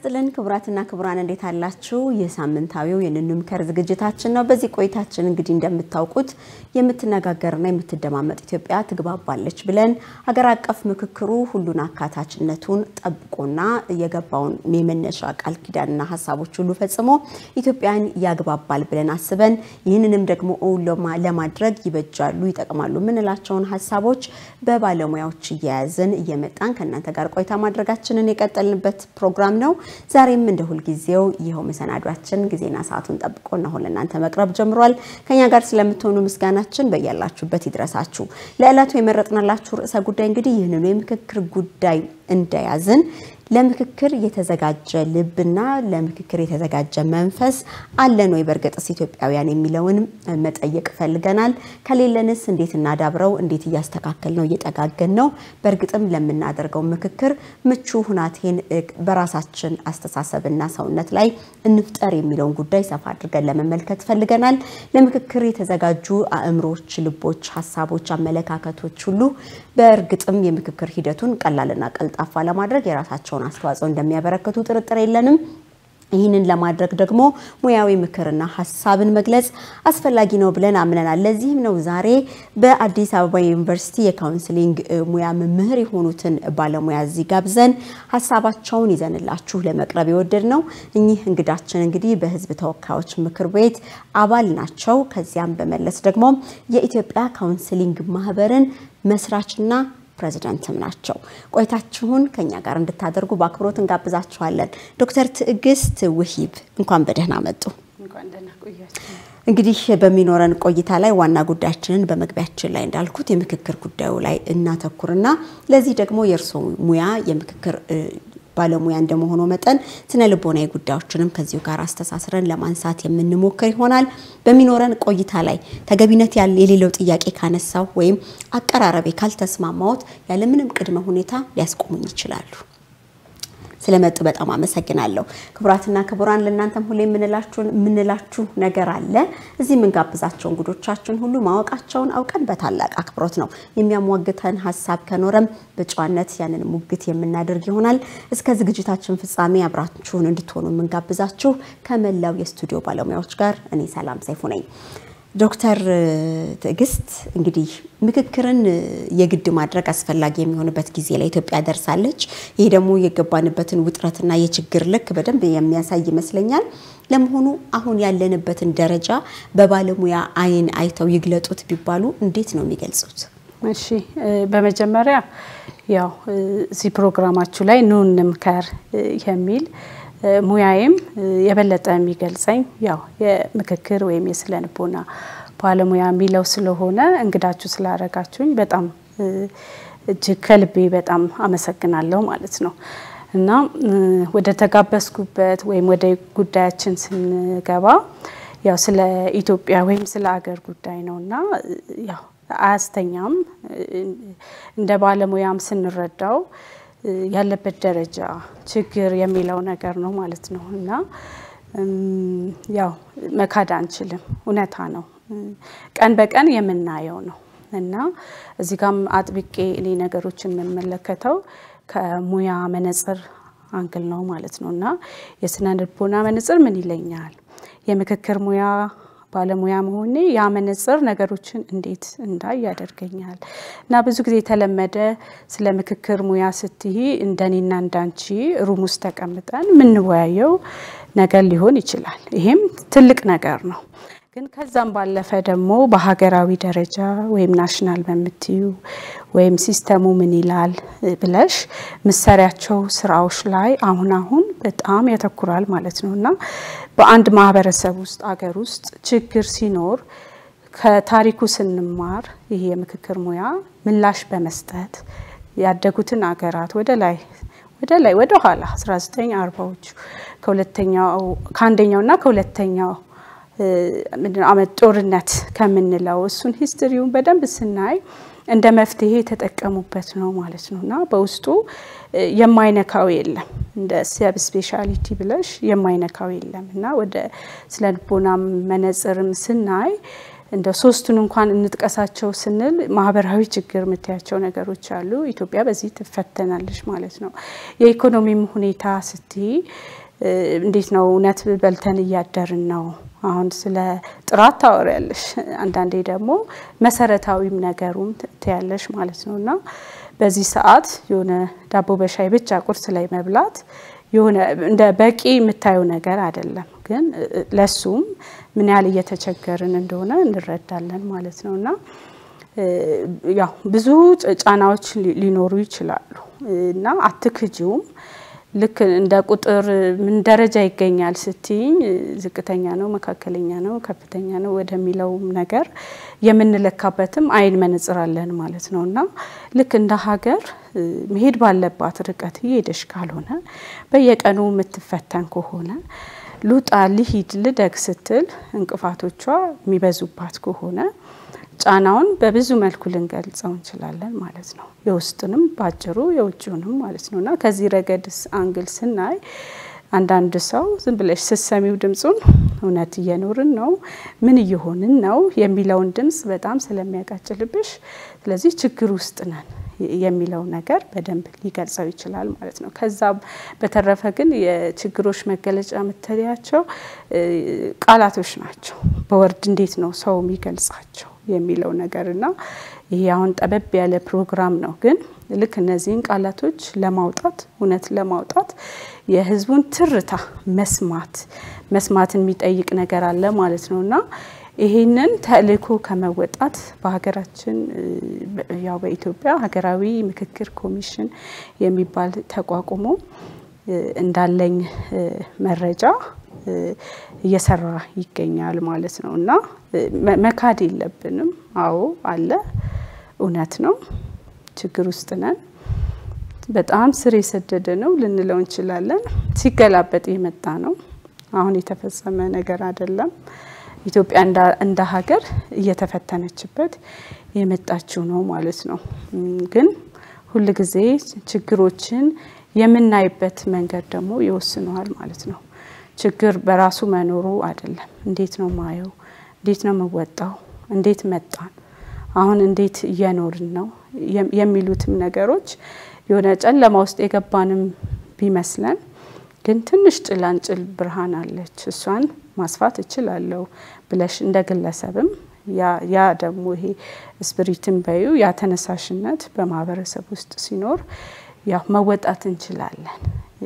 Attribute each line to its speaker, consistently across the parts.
Speaker 1: ይስጥልን ክቡራትና ክቡራን እንዴት አላችሁ? ይህ ሳምንታዊው የንንምከር ዝግጅታችን ነው። በዚህ ቆይታችን እንግዲህ እንደምታውቁት የምትነጋገርና የምትደማመጥ ኢትዮጵያ ትግባባለች ብለን ሀገር አቀፍ ምክክሩ ሁሉን አካታችነቱን ጠብቆና የገባውን የመነሻ ቃል ኪዳንና ሀሳቦች ሁሉ ፈጽሞ ኢትዮጵያን ያግባባል ብለን አስበን ይህንንም ደግሞ ለማድረግ ይበጃሉ፣ ይጠቅማሉ የምንላቸውን ሀሳቦች በባለሙያዎች እየያዝን እየመጣን ከእናንተ ጋር ቆይታ ማድረጋችንን የቀጠልንበት ፕሮግራም ነው። ዛሬም እንደ ሁልጊዜው ይኸው መሰናዷችን ጊዜና ሰዓቱን ጠብቆ እነሆ ለእናንተ መቅረብ ጀምሯል። ከኛ ጋር ስለምትሆኑ ምስጋናችን በያላችሁበት ይድረሳችሁ። ለዕለቱ የመረጥንላችሁ ርዕሰ ጉዳይ እንግዲህ ይህንኑ የምክክር ጉዳይ እንደያዝን ለምክክር የተዘጋጀ ልብና ለምክክር የተዘጋጀ መንፈስ አለን ወይ በእርግጥስ ኢትዮጵያውያን የሚለውን መጠየቅ ፈልገናል። ከሌለንስ እንዴት እናዳብረው? እንዴት እያስተካከል ነው እየጠጋገን ነው? በእርግጥም ለምናደርገው ምክክር ምቹ ሁናቴን በራሳችን አስተሳሰብና ሰውነት ላይ እንፍጠር የሚለውን ጉዳይ ሰፋ አድርገን ለመመልከት ፈልገናል። ለምክክር የተዘጋጁ አእምሮች፣ ልቦች፣ ሀሳቦች፣ አመለካከቶች ሁሉ በእርግጥም የምክክር ሂደቱን ቀላልና ቀልጣፋ ለማድረግ የራሳቸው ያላቸውን አስተዋጽኦ እንደሚያበረክቱ ጥርጥር የለንም። ይህንን ለማድረግ ደግሞ ሙያዊ ምክርና ሀሳብን መግለጽ አስፈላጊ ነው ብለን አምነናል። ለዚህም ነው ዛሬ በአዲስ አበባ ዩኒቨርሲቲ የካውንስሊንግ ሙያ መምህር የሆኑትን ባለሙያ እዚህ ጋብዘን ሀሳባቸውን ይዘንላችሁ ለመቅረብ የወደድ ነው። እኚህ እንግዳችን እንግዲህ በሕዝብ ተወካዮች ምክር ቤት አባል ናቸው። ከዚያም በመለስ ደግሞ የኢትዮጵያ ካውንስሊንግ ማህበርን መስራችና ፕሬዚዳንትም ናቸው። ቆይታችሁን ከኛ ጋር እንድታደርጉ በአክብሮት እንጋብዛችኋለን። ዶክተር ትዕግስት ውሂብ እንኳን በደህና መጡ። እንግዲህ በሚኖረን ቆይታ ላይ ዋና ጉዳያችንን በመግቢያችን ላይ እንዳልኩት የምክክር ጉዳዩ ላይ እናተኩርና ለዚህ ደግሞ የእርስዎ ሙያ የምክክር ባለሙያ እንደመሆኑ መጠን ስነ ልቦናዊ ጉዳዮችንም ከዚሁ ጋር አስተሳስረን ለማንሳት የምንሞክር ይሆናል። በሚኖረን ቆይታ ላይ ተገቢነት የሌለው ጥያቄ ካነሳው ወይም አቀራረቤ ካልተስማማዎት ያለምንም ቅድመ ሁኔታ ሊያስቆሙኝ ይችላሉ። ስለመጡ በጣም አመሰግናለሁ። ክቡራትና ክቡራን ለእናንተም ሁሌ የምንላችሁ ነገር አለ። እዚህ የምንጋብዛቸው እንግዶቻችን ሁሉ ማወቃቸውን አውቀን በታላቅ አክብሮት ነው የሚያሟግተን ሀሳብ ከኖረም በጨዋነት ያንን ሙግት የምናደርግ ይሆናል። እስከ ዝግጅታችን ፍጻሜ አብራችሁን እንድትሆኑ የምንጋብዛችሁ ከመላው የስቱዲዮ ባለሙያዎች ጋር እኔ ሰላም ሰይፉ ነኝ። ዶክተር ትዕግስት እንግዲህ ምክክርን የግድ ማድረግ አስፈላጊ የሚሆንበት ጊዜ ላይ ኢትዮጵያ ደርሳለች። ይህ ደግሞ የገባንበትን ውጥረትና የችግር ልክ በደንብ የሚያሳይ ይመስለኛል። ለመሆኑ አሁን ያለንበትን ደረጃ በባለሙያ ዓይን አይተው ይግለጡት ቢባሉ እንዴት ነው የሚገልጹት?
Speaker 2: እሺ፣ በመጀመሪያ ያው እዚህ ፕሮግራማችሁ ላይ ኑ እንምከር የሚል ሙያዬም የበለጠ የሚገልጸኝ ያው የምክክር ወይም የስነ ልቦና ባለሙያ የሚለው ስለሆነ እንግዳችሁ ስላደረጋችሁኝ በጣም እጅግ ከልቤ በጣም አመሰግናለሁ ማለት ነው። እና ወደ ተጋበዝኩበት ወይም ወደ ጉዳያችን ስንገባ ያው ስለ ኢትዮጵያ ወይም ስለ አገር ጉዳይ ነው እና ያው አያስተኛም እንደ ባለሙያም ስንረዳው ያለበት ደረጃ ችግር የሚለው ነገር ነው ማለት ነው። እና ያው መካድ አንችልም፣ እውነታ ነው፣ ቀን በቀን የምናየው ነው። እና እዚህ ጋም አጥብቄ እኔ ነገሮችን የምመለከተው ከሙያ መነጽር አንግል ነው ማለት ነው። እና የስነ ልቦና መነጽር ምን ይለኛል? የምክክር ሙያ ባለሙያ መሆኔ ያ መነጽር ነገሮችን እንዴት እንዳይ ያደርገኛል። እና ብዙ ጊዜ የተለመደ ስለ ምክክር ሙያ ስትይ እንደኔና እንዳንቺ ሩም ውስጥ ተቀምጠን የምንወያየው ነገር ሊሆን ይችላል። ይሄም ትልቅ ነገር ነው። ግን ከዛም ባለፈ ደግሞ በሀገራዊ ደረጃ ወይም ናሽናል በምትዩ ወይም ሲስተሙ ምን ይላል ብለሽ ምሰሪያቸው ስራዎች ላይ አሁን አሁን በጣም ያተኩራል ማለት ነው እና በአንድ ማህበረሰብ ውስጥ አገር ውስጥ ችግር ሲኖር ከታሪኩ ስንማር ይህ የምክክር ሙያ ምላሽ በመስጠት ያደጉትን አገራት ወደ ላይ ወደ ላይ ወደ ኋላ 1940ዎቹ ከሁለተኛው ከአንደኛውና ከሁለተኛው ምንድነው አመት ጦርነት ከምንለው እሱን ሂስትሪውን በደንብ ስናይ እንደ መፍትሄ የተጠቀሙበት ነው ማለት ነው እና በውስጡ የማይነካው የለም እንደ ሰብ ስፔሻሊቲ ብለሽ የማይነካው የለም እና ወደ ስነ ልቦና መነጽርም ስናይ እንደ ሶስቱን እንኳን እንጥቀሳቸው ስንል ማህበራዊ ችግር የምታያቸው ነገሮች አሉ። ኢትዮጵያ በዚህ ትፈተናለች ማለት ነው። የኢኮኖሚም ሁኔታ ስትይ እንዴት ነው? እውነት በልተን እያደርን ነው? አሁን ስለ ጥራት ታወሪያለሽ፣ አንዳንዴ ደግሞ መሰረታዊም ነገሩም ትያለሽ ማለት ነው እና በዚህ ሰዓት የሆነ ዳቦ በሻይ ብቻ ቁርስ ላይ መብላት የሆነ እንደ በቂ የምታየው ነገር አይደለም። ግን ለሱም ምን ያህል እየተቸገርን እንደሆነ እንረዳለን ማለት ነው እና ያው ብዙ ጫናዎች ሊኖሩ ይችላሉ እና አትክጂውም። ልክ እንደ ቁጥር ምን ደረጃ ይገኛል ስትይኝ ዝቅተኛ ነው፣ መካከለኛ ነው፣ ከፍተኛ ነው ወደሚለውም ነገር የምንለካበትም አይን መነጽር አለን ማለት ነው እና ልክ እንደ ሀገር መሄድ ባለባት ርቀት እየሄደሽ ካልሆነ በየቀኑ የምትፈተን ከሆነ ሉጣ ልሂድ ልደግ ስትል እንቅፋቶቿ የሚበዙባት ከሆነ ጫናውን በብዙ መልኩ ልንገልጸው እንችላለን ማለት ነው። የውስጥንም ባጭሩ የውጭውንም ማለት ነው እና ከዚህ ረገድስ አንግል ስናይ አንዳንድ ሰው ዝም ብለሽ ስትሰሚው ድምፁን እውነት እየኖርን ነው፣ ምን እየሆንን ነው የሚለውን ድምፅ በጣም ስለሚያቃጭልብሽ፣ ስለዚህ ችግር ውስጥ ነን የሚለው ነገር በደንብ ሊገልጸው ይችላል ማለት ነው። ከዛ በተረፈ ግን የችግሮች መገለጫ የምትለያቸው ቃላቶች ናቸው። በወርድ እንዴት ነው ሰው የሚገልጻቸው የሚለው ነገር እና ይሄ አሁን ጠበብ ያለ ፕሮግራም ነው። ግን ልክ እነዚህን ቃላቶች ለማውጣት እውነት ለማውጣት የህዝቡን ትርታ መስማት መስማትን የሚጠይቅ ነገር አለ ማለት ነው እና ይሄንን ተልእኮ ከመወጣት በሀገራችን ያው በኢትዮጵያ ሀገራዊ ምክክር ኮሚሽን የሚባል ተቋቁሞ እንዳለኝ መረጃ እየሰራ ይገኛል ማለት ነው እና መካድ የለብንም። አዎ አለ፣ እውነት ነው። ችግር ውስጥ ነን። በጣም ስር የሰደደ ነው ልንለው እንችላለን። ሲገላበጥ የመጣ ነው። አሁን የተፈጸመ ነገር አይደለም። ኢትዮጵያ እንደ ሀገር እየተፈተነችበት የመጣችው ነው ማለት ነው። ግን ሁልጊዜ ችግሮችን የምናይበት መንገድ ደግሞ ይወስነዋል ማለት ነው። ችግር በራሱ መኖሩ አይደለም። እንዴት ነው ማየው? እንዴት ነው የምወጣው? እንዴት መጣን? አሁን እንዴት እየኖርን ነው የሚሉትም ነገሮች የሆነ ጨለማ ውስጥ የገባንም ቢመስለን ግን ትንሽ ጭላንጭል ብርሃን አለች። እሷን ማስፋት እችላለሁ ብለሽ እንደ ግለሰብም ያ ደግሞ ይሄ ስፕሪትን በዩ ያ ተነሳሽነት በማህበረሰብ ውስጥ ሲኖር ያው መወጣት እንችላለን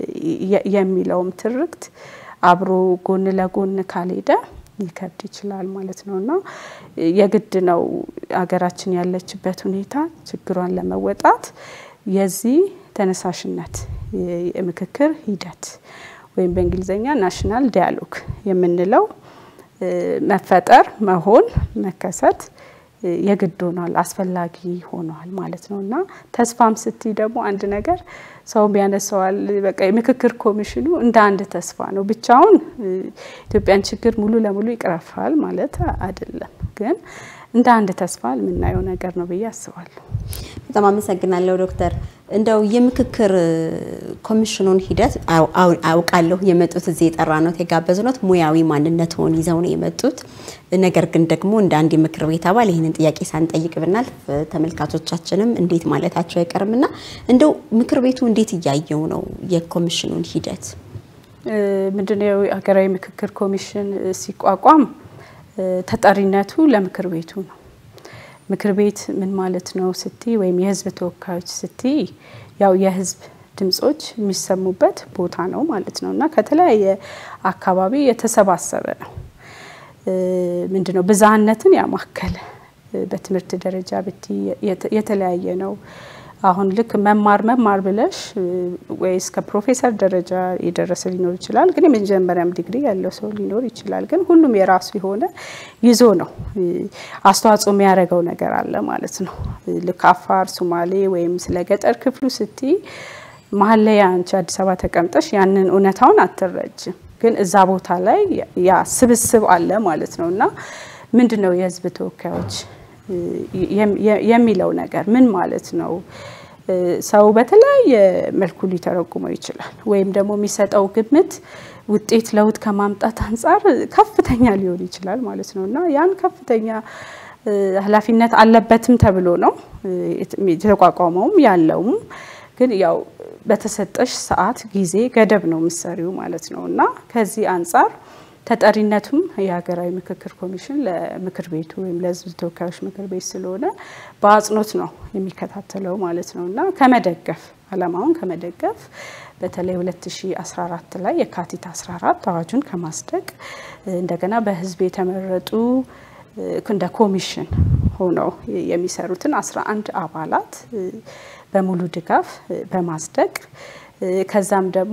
Speaker 2: የሚለውም ትርክት አብሮ ጎን ለጎን ካልሄደ ሊከብድ ይችላል ማለት ነው እና የግድ ነው ሀገራችን ያለችበት ሁኔታ ችግሯን ለመወጣት የዚህ ተነሳሽነት የምክክር ሂደት ወይም በእንግሊዝኛ ናሽናል ዲያሎግ የምንለው መፈጠር፣ መሆን፣ መከሰት የግድ ሆኗል፣ አስፈላጊ ሆኗል ማለት ነው እና ተስፋም ስትይ ደግሞ አንድ ነገር ሰውም ያነሰዋል። በቃ የምክክር ኮሚሽኑ እንደ አንድ ተስፋ ነው። ብቻውን ኢትዮጵያን ችግር ሙሉ ለሙሉ ይቅረፋል ማለት አይደለም፣ ግን እንደ አንድ ተስፋ የምናየው ነገር ነው ብዬ አስባለሁ።
Speaker 1: በጣም አመሰግናለሁ ዶክተር። እንደው የምክክር ኮሚሽኑን ሂደት አውቃለሁ የመጡት እዚህ የጠራኖት የጋበዝኖት ሙያዊ ማንነትዎን ይዘው ነው የመጡት። ነገር ግን ደግሞ እንደ አንድ የምክር ቤት አባል ይህንን ጥያቄ ሳንጠይቅ ብናልፍ ተመልካቾቻችንም እንዴት ማለታቸው አይቀርምና እንደው ምክር ቤቱ እንዴት እያየው ነው የኮሚሽኑን ሂደት?
Speaker 2: ምንድነው ሀገራዊ ምክክር ኮሚሽን ሲቋቋም ተጠሪነቱ ለምክር ቤቱ ነው። ምክር ቤት ምን ማለት ነው ስቲ ወይም የህዝብ ተወካዮች ስቲ ያው የህዝብ ድምጾች የሚሰሙበት ቦታ ነው ማለት ነው እና ከተለያየ አካባቢ የተሰባሰበ ነው። ምንድነው ብዝሃነትን ያማከለ በትምህርት ደረጃ ብቲ የተለያየ ነው። አሁን ልክ መማር መማር ብለሽ ወይ እስከ ፕሮፌሰር ደረጃ የደረሰ ሊኖር ይችላል፣ ግን የመጀመሪያም ዲግሪ ያለው ሰው ሊኖር ይችላል። ግን ሁሉም የራሱ የሆነ ይዞ ነው አስተዋጽኦ የሚያደርገው ነገር አለ ማለት ነው። ልክ አፋር፣ ሶማሌ ወይም ስለ ገጠር ክፍሉ ስትይ መሀል ላይ አንቺ አዲስ አበባ ተቀምጠሽ ያንን እውነታውን አትረጅም፣ ግን እዛ ቦታ ላይ ያ ስብስብ አለ ማለት ነው እና ምንድን ነው የህዝብ ተወካዮች የሚለው ነገር ምን ማለት ነው? ሰው በተለያየ መልኩ ሊተረጉመው ይችላል። ወይም ደግሞ የሚሰጠው ግምት ውጤት ለውጥ ከማምጣት አንጻር ከፍተኛ ሊሆን ይችላል ማለት ነው እና ያን ከፍተኛ ኃላፊነት አለበትም ተብሎ ነው የተቋቋመውም ያለውም ግን ያው በተሰጠሽ ሰዓት ጊዜ ገደብ ነው ምሰሪው ማለት ነው እና ከዚህ አንጻር ተጠሪነቱም የሀገራዊ ምክክር ኮሚሽን ለምክር ቤቱ ወይም ለሕዝብ ተወካዮች ምክር ቤት ስለሆነ በአጽንኦት ነው የሚከታተለው ማለት ነው እና ከመደገፍ ዓላማውን ከመደገፍ በተለይ 2014 ላይ የካቲት 14 አዋጁን ከማስደቅ እንደገና በሕዝብ የተመረጡ እንደ ኮሚሽን ሆነው የሚሰሩትን 11 አባላት በሙሉ ድጋፍ በማስደቅ ከዛም ደግሞ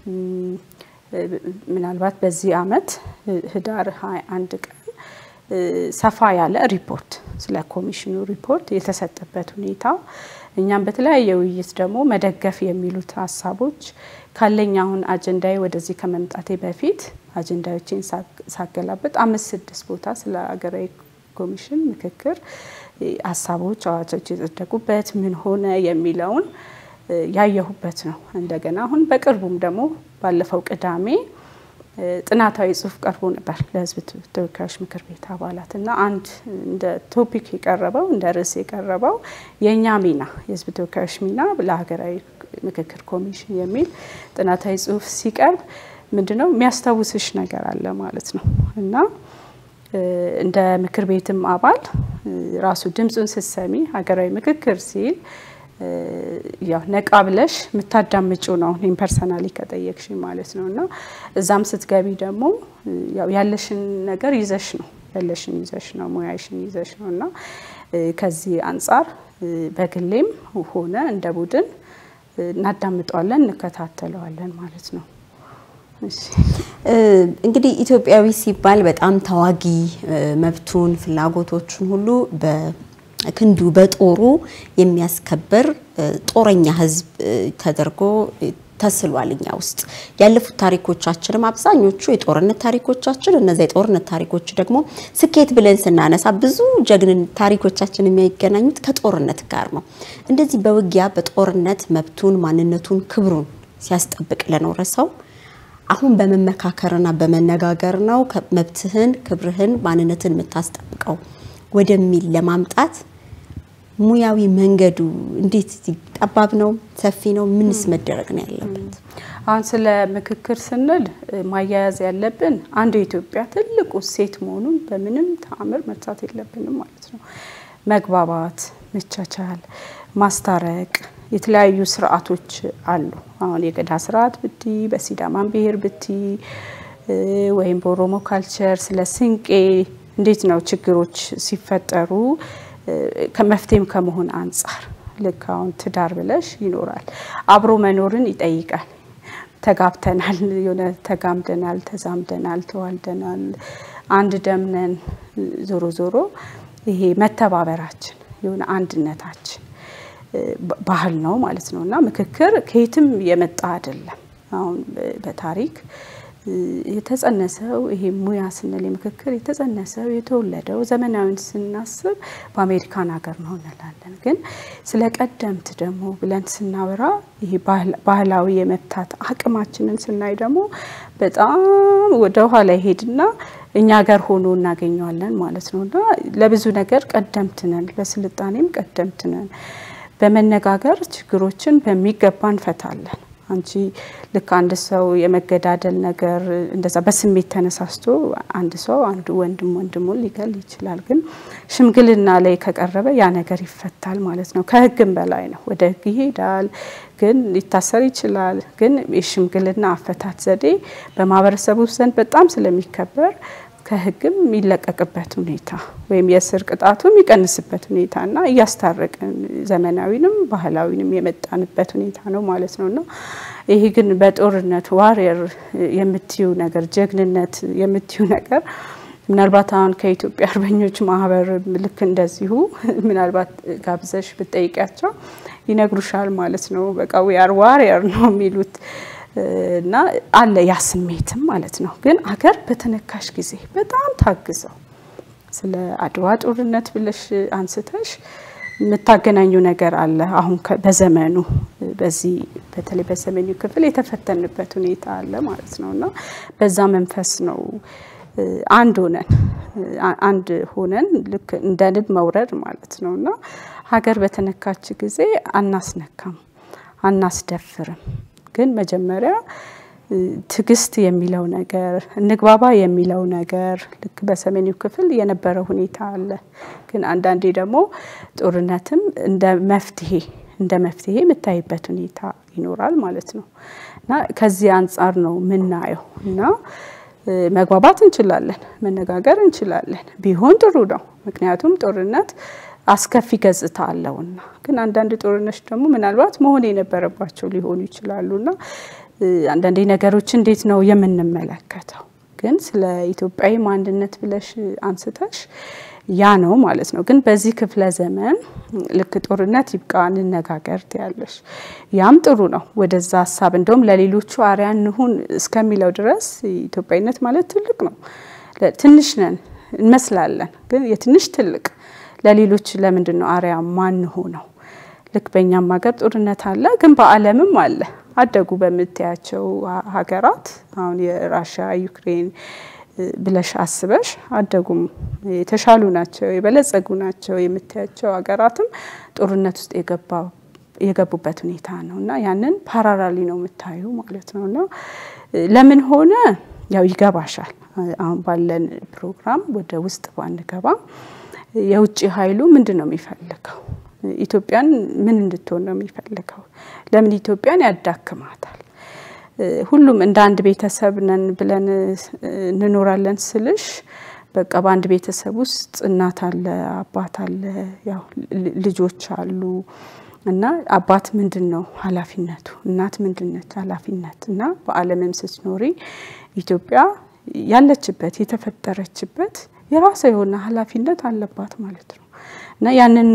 Speaker 2: ምናልባት በዚህ አመት ህዳር 21 ቀን ሰፋ ያለ ሪፖርት ስለ ኮሚሽኑ ሪፖርት የተሰጠበት ሁኔታ እኛም በተለያየ ውይይት ደግሞ መደገፍ የሚሉት ሀሳቦች ካለኝ አሁን አጀንዳዬ ወደዚህ ከመምጣቴ በፊት አጀንዳዎችን ሳገላበጥ አምስት ስድስት ቦታ ስለ ሀገራዊ ኮሚሽን ምክክር ሀሳቦች፣ አዋጆች የጸደቁበት ምን ሆነ የሚለውን ያየሁበት ነው። እንደገና አሁን በቅርቡም ደግሞ ባለፈው ቅዳሜ ጥናታዊ ጽሁፍ ቀርቦ ነበር ለህዝብ ተወካዮች ምክር ቤት አባላት እና አንድ እንደ ቶፒክ የቀረበው እንደ ርዕስ የቀረበው የእኛ ሚና የህዝብ ተወካዮች ሚና ለሀገራዊ ምክክር ኮሚሽን የሚል ጥናታዊ ጽሁፍ ሲቀርብ ምንድነው የሚያስታውስሽ ነገር አለ ማለት ነው እና እንደ ምክር ቤትም አባል ራሱ ድምፁን ስትሰሚ ሀገራዊ ምክክር ሲል ያው ነቃ ብለሽ የምታዳምጪው ነው። እኔም ፐርሰናሊ ከጠየቅሽ ማለት ነው እና እዛም ስትገቢ ደግሞ ያው ያለሽን ነገር ይዘሽ ነው ያለሽን ይዘሽ ነው ሙያሽን ይዘሽ ነው እና ከዚህ አንጻር በግሌም ሆነ እንደ ቡድን እናዳምጠዋለን፣ እንከታተለዋለን ማለት ነው።
Speaker 1: እንግዲህ ኢትዮጵያዊ ሲባል በጣም ተዋጊ መብቱን ፍላጎቶቹን ሁሉ ክንዱ በጦሩ የሚያስከብር ጦረኛ ሕዝብ ተደርጎ ተስሏል። እኛ ውስጥ ያለፉት ታሪኮቻችንም አብዛኞቹ የጦርነት ታሪኮቻችን እነዚ የጦርነት ታሪኮች ደግሞ ስኬት ብለን ስናነሳ ብዙ ጀግንን ታሪኮቻችን የሚያገናኙት ከጦርነት ጋር ነው። እንደዚህ በውጊያ በጦርነት መብቱን፣ ማንነቱን፣ ክብሩን ሲያስጠብቅ ለኖረ ሰው አሁን በመመካከርና በመነጋገር ነው መብትህን፣ ክብርህን፣ ማንነትን የምታስጠብቀው ወደሚል ለማምጣት ሙያዊ መንገዱ እንዴት ጠባብ ነው? ሰፊ ነው? ምንስ መደረግ ነው ያለበት?
Speaker 2: አሁን ስለ ምክክር ስንል ማያያዝ ያለብን አንድ የኢትዮጵያ ትልቁ ሴት መሆኑን በምንም ተአምር መርሳት የለብንም ማለት ነው። መግባባት፣ መቻቻል፣ ማስታረቅ የተለያዩ ስርዓቶች አሉ። አሁን የገዳ ስርዓት ብቲ፣ በሲዳማን ብሔር ብቲ ወይም በኦሮሞ ካልቸር ስለ ስንቄ እንዴት ነው ችግሮች ሲፈጠሩ ከመፍትሄም ከመሆን አንጻር ልክ አሁን ትዳር ብለሽ ይኖራል አብሮ መኖርን ይጠይቃል። ተጋብተናል፣ የሆነ ተጋምደናል፣ ተዛምደናል፣ ተዋልደናል፣ አንድ ደምነን ዞሮ ዞሮ ይሄ መተባበራችን የሆነ አንድነታችን ባህል ነው ማለት ነው እና ምክክር ከየትም የመጣ አይደለም። አሁን በታሪክ የተጸነሰው ይሄ ሙያ ስንል የምክክር የተጸነሰው የተወለደው ዘመናዊን ስናስብ በአሜሪካን ሀገር ነው እንላለን። ግን ስለ ቀደምት ደግሞ ብለን ስናወራ ይሄ ባህላዊ የመፍታት አቅማችንን ስናይ ደግሞ በጣም ወደ ኋላ ይሄድና እኛ ሀገር ሆኖ እናገኘዋለን ማለት ነው እና ለብዙ ነገር ቀደምት ነን፣ ለስልጣኔም ቀደምት ነን። በመነጋገር ችግሮችን በሚገባ እንፈታለን። አንቺ ልክ አንድ ሰው የመገዳደል ነገር እንደዛ በስሜት ተነሳስቶ አንድ ሰው አንዱ ወንድም ወንድሙን ሊገል ይችላል። ግን ሽምግልና ላይ ከቀረበ ያ ነገር ይፈታል ማለት ነው። ከሕግም በላይ ነው። ወደ ሕግ ይሄዳል፣ ግን ሊታሰር ይችላል። ግን የሽምግልና አፈታት ዘዴ በማህበረሰቡ ዘንድ በጣም ስለሚከበር ከህግም የሚለቀቅበት ሁኔታ ወይም የእስር ቅጣቱ የሚቀንስበት ሁኔታ እና እያስታረቅን ዘመናዊንም ባህላዊንም የመጣንበት ሁኔታ ነው ማለት ነው እና ይሄ ግን በጦርነት ዋሪየር የምትዩ ነገር ጀግንነት የምትዩ ነገር ምናልባት አሁን ከኢትዮጵያ አርበኞች ማህበር ልክ እንደዚሁ ምናልባት ጋብዘሽ ብጠይቂያቸው ይነግሩሻል ማለት ነው። በቃ ዊአር ዋሪየር ነው የሚሉት እና አለ ያ ስሜትም ማለት ነው። ግን አገር በተነካሽ ጊዜ በጣም ታግዘው ስለ አድዋ ጦርነት ብለሽ አንስተሽ የምታገናኙ ነገር አለ። አሁን በዘመኑ በዚህ በተለይ በሰሜኑ ክፍል የተፈተንበት ሁኔታ አለ ማለት ነው እና በዛ መንፈስ ነው አንድ ሆነን አንድ ሆነን ልክ እንደ ንብ መውረድ ማለት ነው እና ሀገር በተነካች ጊዜ አናስነካም፣ አናስደፍርም። ግን መጀመሪያ ትዕግስት የሚለው ነገር እንግባባ የሚለው ነገር ልክ በሰሜኑ ክፍል የነበረ ሁኔታ አለ። ግን አንዳንዴ ደግሞ ጦርነትም እንደ መፍትሄ እንደ መፍትሄ የምታይበት ሁኔታ ይኖራል ማለት ነው እና ከዚህ አንጻር ነው የምናየው እና መግባባት እንችላለን፣ መነጋገር እንችላለን። ቢሆን ጥሩ ነው። ምክንያቱም ጦርነት አስከፊ ገጽታ አለውና። ግን አንዳንድ ጦርነቶች ደግሞ ምናልባት መሆን የነበረባቸው ሊሆኑ ይችላሉና አንዳንዴ ነገሮች እንዴት ነው የምንመለከተው? ግን ስለ ኢትዮጵያዊ ማንነት ብለሽ አንስተሽ ያ ነው ማለት ነው። ግን በዚህ ክፍለ ዘመን ልክ ጦርነት ይብቃ እንነጋገር ትያለሽ። ያም ጥሩ ነው። ወደዛ ሀሳብ እንደውም ለሌሎቹ አርያ እንሁን እስከሚለው ድረስ ኢትዮጵያዊነት ማለት ትልቅ ነው። ትንሽ ነን እንመስላለን፣ ግን የትንሽ ትልቅ ለሌሎች ለምንድን ነው አርያ ማን ሆነው? ልክ በእኛም ሀገር ጦርነት አለ፣ ግን በዓለምም አለ። አደጉ በምታያቸው ሀገራት አሁን የራሽያ ዩክሬን ብለሽ አስበሽ አደጉም የተሻሉ ናቸው የበለጸጉ ናቸው የምታያቸው ሀገራትም ጦርነት ውስጥ የገቡበት ሁኔታ ነው እና ያንን ፓራራሊ ነው የምታዩ ማለት ነው እና ለምን ሆነ ያው ይገባሻል። አሁን ባለን ፕሮግራም ወደ ውስጥ ባንገባ የውጭ ኃይሉ ምንድን ነው የሚፈልገው? ኢትዮጵያን ምን እንድትሆን ነው የሚፈልገው? ለምን ኢትዮጵያን ያዳክማታል? ሁሉም እንደ አንድ ቤተሰብ ነን ብለን እንኖራለን ስልሽ በቃ በአንድ ቤተሰብ ውስጥ እናት አለ፣ አባት አለ፣ ያው ልጆች አሉ እና አባት ምንድን ነው ኃላፊነቱ? እናት ምንድን ነች ኃላፊነት? እና በዓለምም ስትኖሪ ኢትዮጵያ ያለችበት የተፈጠረችበት የራሷ የሆነ ኃላፊነት አለባት ማለት ነው እና ያንን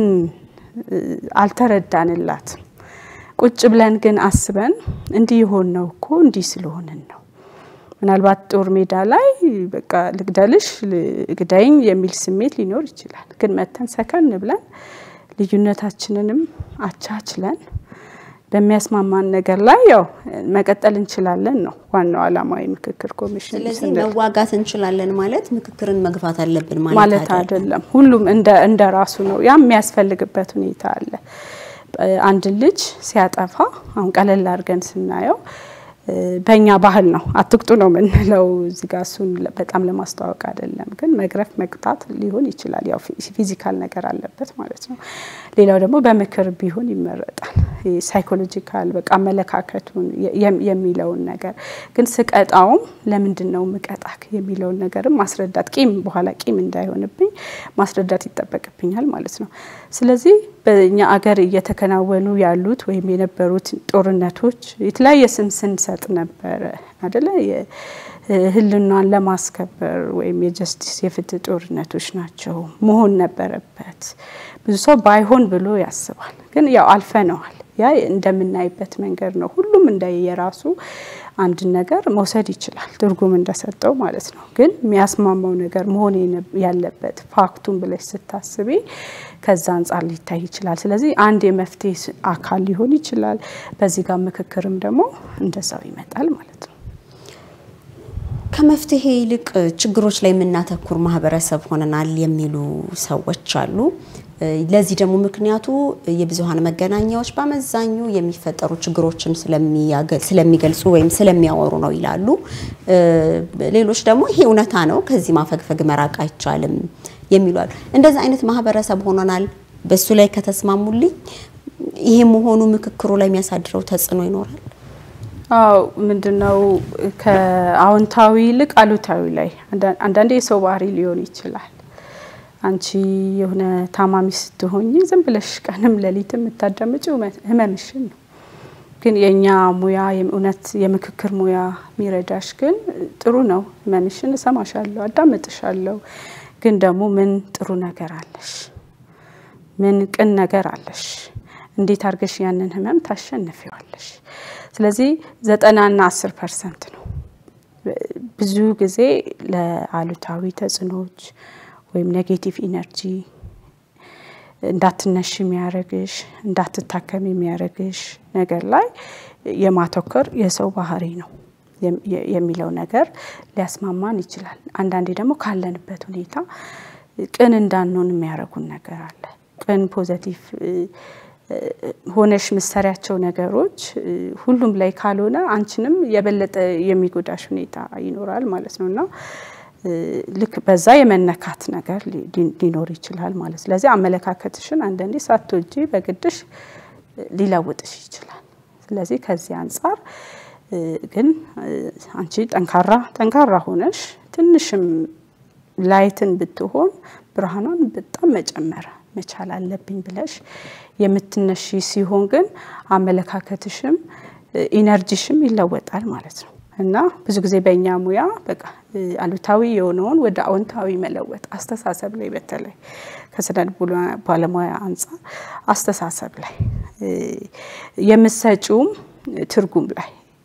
Speaker 2: አልተረዳንላትም። ቁጭ ብለን ግን አስበን እንዲህ የሆን ነው እኮ እንዲህ ስለሆንን ነው። ምናልባት ጦር ሜዳ ላይ በቃ ልግደልሽ ግዳይኝ የሚል ስሜት ሊኖር ይችላል። ግን መተን ሰከን ብለን ልዩነታችንንም አቻችለን በሚያስማማን ነገር ላይ ያው መቀጠል እንችላለን ነው ዋናው ዓላማዊ ምክክር ኮሚሽን።
Speaker 1: ስለዚህ መዋጋት እንችላለን ማለት ምክክርን መግፋት አለብን
Speaker 2: ማለት አይደለም። ሁሉም እንደ ራሱ ነው። ያም የሚያስፈልግበት ሁኔታ አለ። አንድ ልጅ ሲያጠፋ አሁን ቀለል አድርገን ስናየው በእኛ ባህል ነው አትቅጡ ነው የምንለው። እዚህ ጋር እሱን በጣም ለማስተዋወቅ አይደለም፣ ግን መግረፍ መቅጣት ሊሆን ይችላል። ያው ፊዚካል ነገር አለበት ማለት ነው። ሌላው ደግሞ በምክር ቢሆን ይመረጣል። ሳይኮሎጂካል በቃ አመለካከቱን የሚለውን ነገር ግን ስቀጣውም ለምንድን ነው ምቀጣክ የሚለውን ነገርም ማስረዳት ቂም በኋላ ቂም እንዳይሆንብኝ ማስረዳት ይጠበቅብኛል ማለት ነው። ስለዚህ በእኛ አገር እየተከናወኑ ያሉት ወይም የነበሩት ጦርነቶች የተለያየ ስም ስንሰጥ ነበረ አደለ? ህልናን ለማስከበር ወይም የጀስቲስ የፍትህ ጦርነቶች ናቸው መሆን ነበረበት። ብዙ ሰው ባይሆን ብሎ ያስባል፣ ግን ያው አልፈነዋል። ያ እንደምናይበት መንገድ ነው። ሁሉም እንደ የራሱ አንድ ነገር መውሰድ ይችላል ትርጉም እንደሰጠው ማለት ነው። ግን የሚያስማማው ነገር መሆን ያለበት ፋክቱን ብለሽ ስታስቢ ከዛ አንጻር ሊታይ ይችላል። ስለዚህ አንድ የመፍትሄ አካል ሊሆን ይችላል። በዚህ ጋር ምክክርም ደግሞ እንደዛው ይመጣል ማለት ነው።
Speaker 1: ከመፍትሄ ይልቅ ችግሮች ላይ የምናተኩር ማህበረሰብ ሆነናል የሚሉ ሰዎች አሉ። ለዚህ ደግሞ ምክንያቱ የብዙሀን መገናኛዎች በአመዛኙ የሚፈጠሩ ችግሮችን ስለሚገልጹ ወይም ስለሚያወሩ ነው ይላሉ። ሌሎች ደግሞ ይሄ እውነታ ነው፣ ከዚህ ማፈግፈግ መራቅ አይቻልም የሚሉ አሉ። እንደዚህ አይነት ማህበረሰብ ሆነናል። በሱ ላይ ከተስማሙልኝ ይሄ መሆኑ ምክክሩ ላይ የሚያሳድረው ተጽዕኖ ይኖራል።
Speaker 2: አዎ ምንድነው ከአዎንታዊ ይልቅ አሉታዊ ላይ አንዳንዴ የሰው ባህሪ ሊሆን ይችላል። አንቺ የሆነ ታማሚ ስትሆኝ ዝም ብለሽ ቀንም ሌሊት የምታዳምጪው ህመምሽን ነው። ግን የእኛ ሙያ እውነት የምክክር ሙያ የሚረዳሽ ግን ጥሩ ነው። ህመምሽን እሰማሻለሁ፣ አዳምጥሻለሁ። ግን ደግሞ ምን ጥሩ ነገር አለሽ? ምን ቅን ነገር አለሽ? እንዴት አድርገሽ ያንን ህመም ታሸንፊዋለሽ? ስለዚህ ዘጠናና አስር ፐርሰንት ነው። ብዙ ጊዜ ለአሉታዊ ተጽዕኖዎች ወይም ኔጌቲቭ ኢነርጂ እንዳትነሽ የሚያደርግሽ እንዳትታከም የሚያደርግሽ ነገር ላይ የማተኮር የሰው ባህሪ ነው የሚለው ነገር ሊያስማማን ይችላል። አንዳንዴ ደግሞ ካለንበት ሁኔታ ቅን እንዳንሆን የሚያደርጉን ነገር አለ። ቅን ፖዘቲቭ ሆነሽ ምሰሪያቸው ነገሮች ሁሉም ላይ ካልሆነ አንቺንም የበለጠ የሚጎዳሽ ሁኔታ ይኖራል ማለት ነው እና ልክ በዛ የመነካት ነገር ሊኖር ይችላል ማለት ስለዚህ አመለካከትሽን አንዳንዴ ሳትወጂ በግድሽ ሊለውጥሽ ይችላል። ስለዚህ ከዚህ አንጻር ግን አንቺ ጠንካራ ጠንካራ ሆነሽ ትንሽም ላይትን ብትሆን ብርሃኗን በጣም መጨመር መቻል አለብኝ ብለሽ የምትነሺ ሲሆን ግን አመለካከትሽም ኢነርጂሽም ይለወጣል ማለት ነው እና ብዙ ጊዜ በእኛ ሙያ በቃ አሉታዊ የሆነውን ወደ አዎንታዊ መለወጥ አስተሳሰብ ላይ በተለይ ከስነ ልቦና ባለሙያ አንጻር አስተሳሰብ ላይ የምሰጪውም ትርጉም ላይ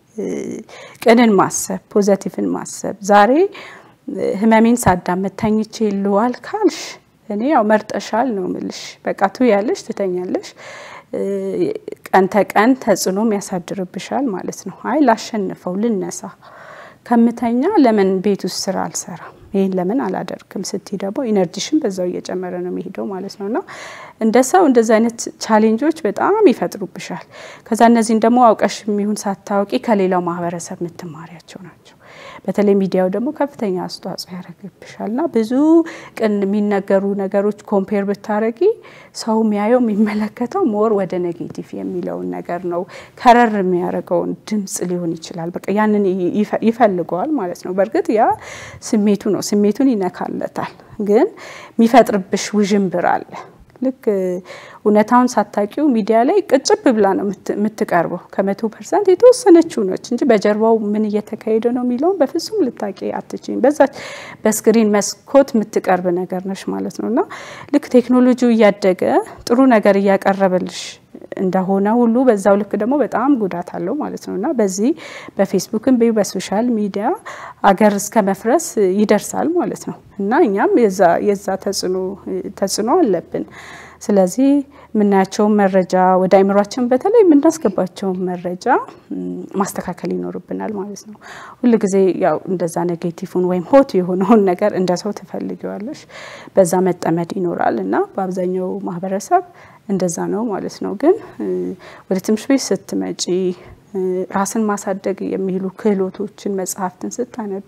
Speaker 2: ቅንን ማሰብ ፖዘቲቭን ማሰብ ዛሬ ህመሜን ሳዳመጥ ተኝቼ ልዋል ካልሽ እኔ ያው መርጠሻል ነው ምልሽ። በቃ ትውያለሽ፣ ትተኛለሽ። ቀን ተቀን ተጽዕኖም ያሳድርብሻል ማለት ነው። አይ ላሸንፈው፣ ልነሳ ከምተኛ ለምን ቤት ውስጥ ስራ አልሰራም፣ ይህን ለምን አላደርግም ስቲ ደግሞ ኢነርጂሽን በዛው እየጨመረ ነው የሚሄደው ማለት ነው እና እንደ ሰው እንደዚ አይነት ቻሌንጆች በጣም ይፈጥሩብሻል። ከዛ እነዚህን ደግሞ አውቀሽ የሚሆን ሳታውቂ ከሌላው ማህበረሰብ የምትማሪያቸው ናቸው። በተለይ ሚዲያው ደግሞ ከፍተኛ አስተዋጽኦ ያደርግብሻል እና ብዙ ቅን የሚነገሩ ነገሮች ኮምፔር ብታረጊ ሰው የሚያየው የሚመለከተው ሞር ወደ ኔጌቲቭ የሚለውን ነገር ነው። ከረር የሚያደርገውን ድምጽ ሊሆን ይችላል። በቃ ያንን ይፈልገዋል ማለት ነው። በእርግጥ ያ ስሜቱ ነው፣ ስሜቱን ይነካለታል። ግን የሚፈጥርብሽ ውዥንብር አለ። ልክ እውነታውን ሳታቂው ሚዲያ ላይ ቅጭብ ብላ ነው የምትቀርበው። ከመቶ ፐርሰንት የተወሰነችው ነች እንጂ በጀርባው ምን እየተካሄደ ነው የሚለውን በፍጹም ልታቂ አትችይም። በዛች በስክሪን መስኮት የምትቀርብ ነገር ነች ማለት ነው እና ልክ ቴክኖሎጂው እያደገ ጥሩ ነገር እያቀረበልሽ እንደሆነ ሁሉ በዛው ልክ ደግሞ በጣም ጉዳት አለው ማለት ነው እና በዚህ በፌስቡክም በ በሶሻል ሚዲያ አገር እስከ መፍረስ ይደርሳል ማለት ነው እና እኛም የዛ ተጽዕኖ አለብን። ስለዚህ የምናያቸውን መረጃ ወደ አይምሯችን በተለይ የምናስገባቸውን መረጃ ማስተካከል ይኖርብናል ማለት ነው። ሁል ጊዜ ያው እንደዛ ኔጌቲቭን ወይም ሆት የሆነውን ነገር እንደ ሰው ትፈልጊዋለሽ፣ በዛ መጠመድ ይኖራል እና በአብዛኛው ማህበረሰብ እንደዛ ነው ማለት ነው። ግን ወደ ትምህርት ቤት ስትመጪ ራስን ማሳደግ የሚሉ ክህሎቶችን መጽሐፍትን ስታነቢ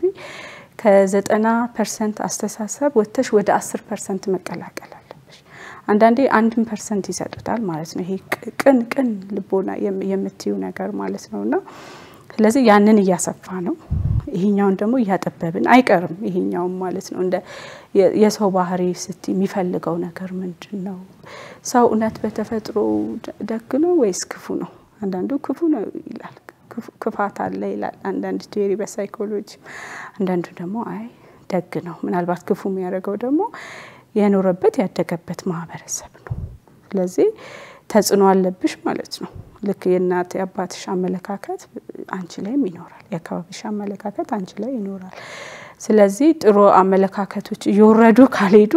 Speaker 2: ከዘጠና ፐርሰንት አስተሳሰብ ወጥተሽ ወደ አስር ፐርሰንት መቀላቀል አለብሽ። አንዳንዴ አንድን ፐርሰንት ይሰጡታል ማለት ነው። ይሄ ቅን ቅን ልቦና የምትዩ ነገር ማለት ነው እና ስለዚህ ያንን እያሰፋ ነው። ይሄኛውን ደግሞ እያጠበብን አይቀርም። ይሄኛውም ማለት ነው እንደ የሰው ባህሪ ስቲ የሚፈልገው ነገር ምንድን ነው? ሰው እውነት በተፈጥሮ ደግ ነው ወይስ ክፉ ነው? አንዳንዱ ክፉ ነው ይላል፣ ክፋት አለ ይላል አንዳንድ ቴሪ በሳይኮሎጂ። አንዳንዱ ደግሞ አይ ደግ ነው። ምናልባት ክፉ የሚያደርገው ደግሞ የኖረበት ያደገበት ማህበረሰብ ነው። ስለዚህ ተጽዕኖ አለብሽ ማለት ነው። ልክ የእናት የአባትሽ አመለካከት አንቺ ላይም ይኖራል። የአካባቢሽ አመለካከት አንቺ ላይ ይኖራል። ስለዚህ ጥሩ አመለካከቶች እየወረዱ ካልሄዱ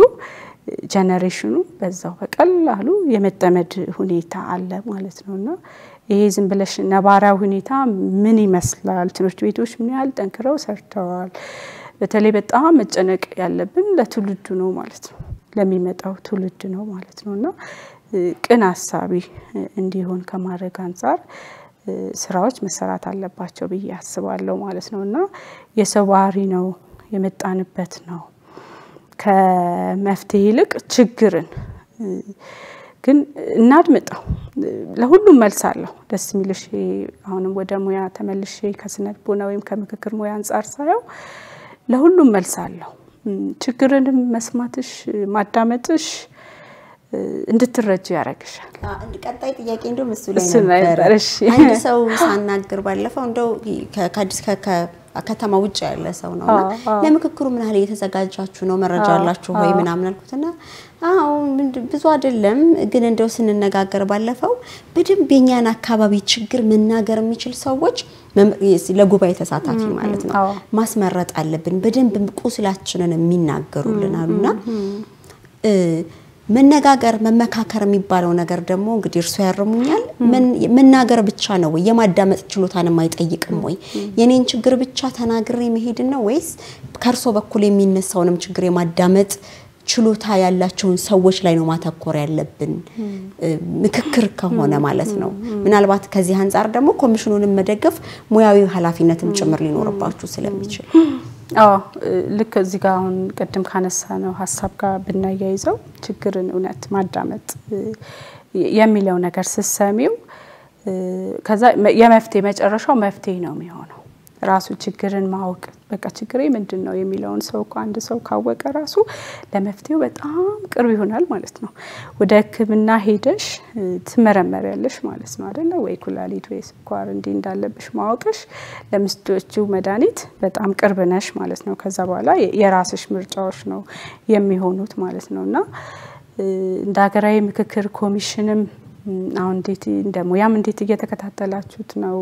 Speaker 2: ጀኔሬሽኑ በዛው በቀላሉ የመጠመድ ሁኔታ አለ ማለት ነው እና ይሄ ዝም ብለሽ ነባራዊ ሁኔታ ምን ይመስላል? ትምህርት ቤቶች ምን ያህል ጠንክረው ሰርተዋል? በተለይ በጣም መጨነቅ ያለብን ለትውልዱ ነው ማለት ነው፣ ለሚመጣው ትውልድ ነው ማለት ነው እና ቅን አሳቢ እንዲሆን ከማድረግ አንጻር ስራዎች መሰራት አለባቸው ብዬ አስባለሁ ማለት ነው እና የሰው ባህሪ ነው የመጣንበት ነው። ከመፍትሄ ይልቅ ችግርን ግን እናድምጠው። ለሁሉም መልስ አለሁ። ደስ የሚልሽ አሁንም ወደ ሙያ ተመልሼ ከስነ ልቦና ወይም ከምክክር ሙያ አንጻር ሳየው ለሁሉም መልስ አለሁ። ችግርንም መስማትሽ ማዳመጥሽ እንድትረጅ ያደርግሻል።
Speaker 1: ቀጣይ ጥያቄ እንደውም እሱ ላይ ነበረ። አንድ ሰው ሳናግር ባለፈው እንደው ከአዲስ ከተማ ውጭ ያለ ሰው ነው እና ለምክክሩ ምን ያህል እየተዘጋጃችሁ ነው? መረጃ አላችሁ ወይ ምናምን አልኩትና አዎ ብዙ አይደለም፣ ግን እንደው ስንነጋገር ባለፈው በደንብ የኛን አካባቢ ችግር መናገር የሚችል ሰዎች ለጉባኤ ተሳታፊ ማለት ነው ማስመረጥ አለብን። በደንብ ቁስላችንን የሚናገሩልን አሉና መነጋገር መመካከር የሚባለው ነገር ደግሞ እንግዲህ እርሶ ያርሙኛል፣ መናገር ብቻ ነው ወይ? የማዳመጥ ችሎታንም አይጠይቅም ወይ? የኔን ችግር ብቻ ተናግሬ መሄድን ነው ወይስ ከእርሶ በኩል የሚነሳውንም ችግር የማዳመጥ ችሎታ ያላቸውን ሰዎች ላይ ነው ማተኮር ያለብን፣ ምክክር ከሆነ ማለት ነው። ምናልባት ከዚህ አንጻር ደግሞ ኮሚሽኑንም መደገፍ ሙያዊ ኃላፊነትም ጭምር ሊኖርባችሁ ስለሚችል
Speaker 2: አዎ ልክ እዚህ ጋር አሁን ቅድም ካነሳ ነው ሀሳብ ጋር ብናያይዘው ችግርን እውነት ማዳመጥ የሚለው ነገር ስሰሚው ከዛ የመፍትሄ መጨረሻው መፍትሄ ነው የሚሆነው። ራሱ ችግርን ማወቅ በቃ ችግሬ ምንድን ነው የሚለውን ሰው እኮ አንድ ሰው ካወቀ ራሱ ለመፍትሄው በጣም ቅርብ ይሆናል ማለት ነው። ወደ ሕክምና ሄደሽ ትመረመሪያለሽ ማለት ነው አይደለ? ወይ ኩላሊት ወይ ስኳር እንዲህ እንዳለብሽ ማወቅሽ ለምስቶቹ መድኃኒት በጣም ቅርብ ነሽ ማለት ነው። ከዛ በኋላ የራስሽ ምርጫዎች ነው የሚሆኑት ማለት ነው እና እንደ ሀገራዊ ምክክር ኮሚሽንም አሁን እንዴት እንደ ሙያም እንዴት እየተከታተላችሁት ነው?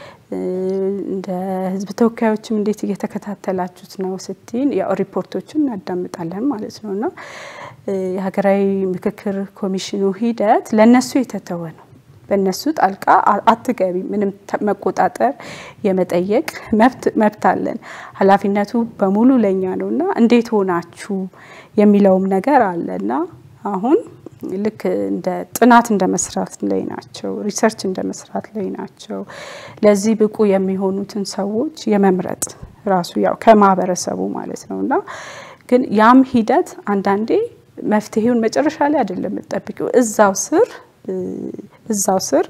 Speaker 2: እንደ ህዝብ ተወካዮችም እንዴት እየተከታተላችሁት ነው ስትይን፣ ያው ሪፖርቶችን እናዳምጣለን ማለት ነው እና የሀገራዊ ምክክር ኮሚሽኑ ሂደት ለእነሱ የተተወ ነው። በእነሱ ጣልቃ አትገቢ። ምንም መቆጣጠር የመጠየቅ መብት አለን። ኃላፊነቱ በሙሉ ለእኛ ነው እና እንዴት ሆናችሁ የሚለውም ነገር አለ እና አሁን ልክ እንደ ጥናት እንደ መስራት ላይ ናቸው፣ ሪሰርች እንደ መስራት ላይ ናቸው። ለዚህ ብቁ የሚሆኑትን ሰዎች የመምረጥ ራሱ ያው ከማህበረሰቡ ማለት ነው እና ግን ያም ሂደት አንዳንዴ መፍትሄውን መጨረሻ ላይ አይደለም የምጠብቂው እዛው ስር እዛው ስር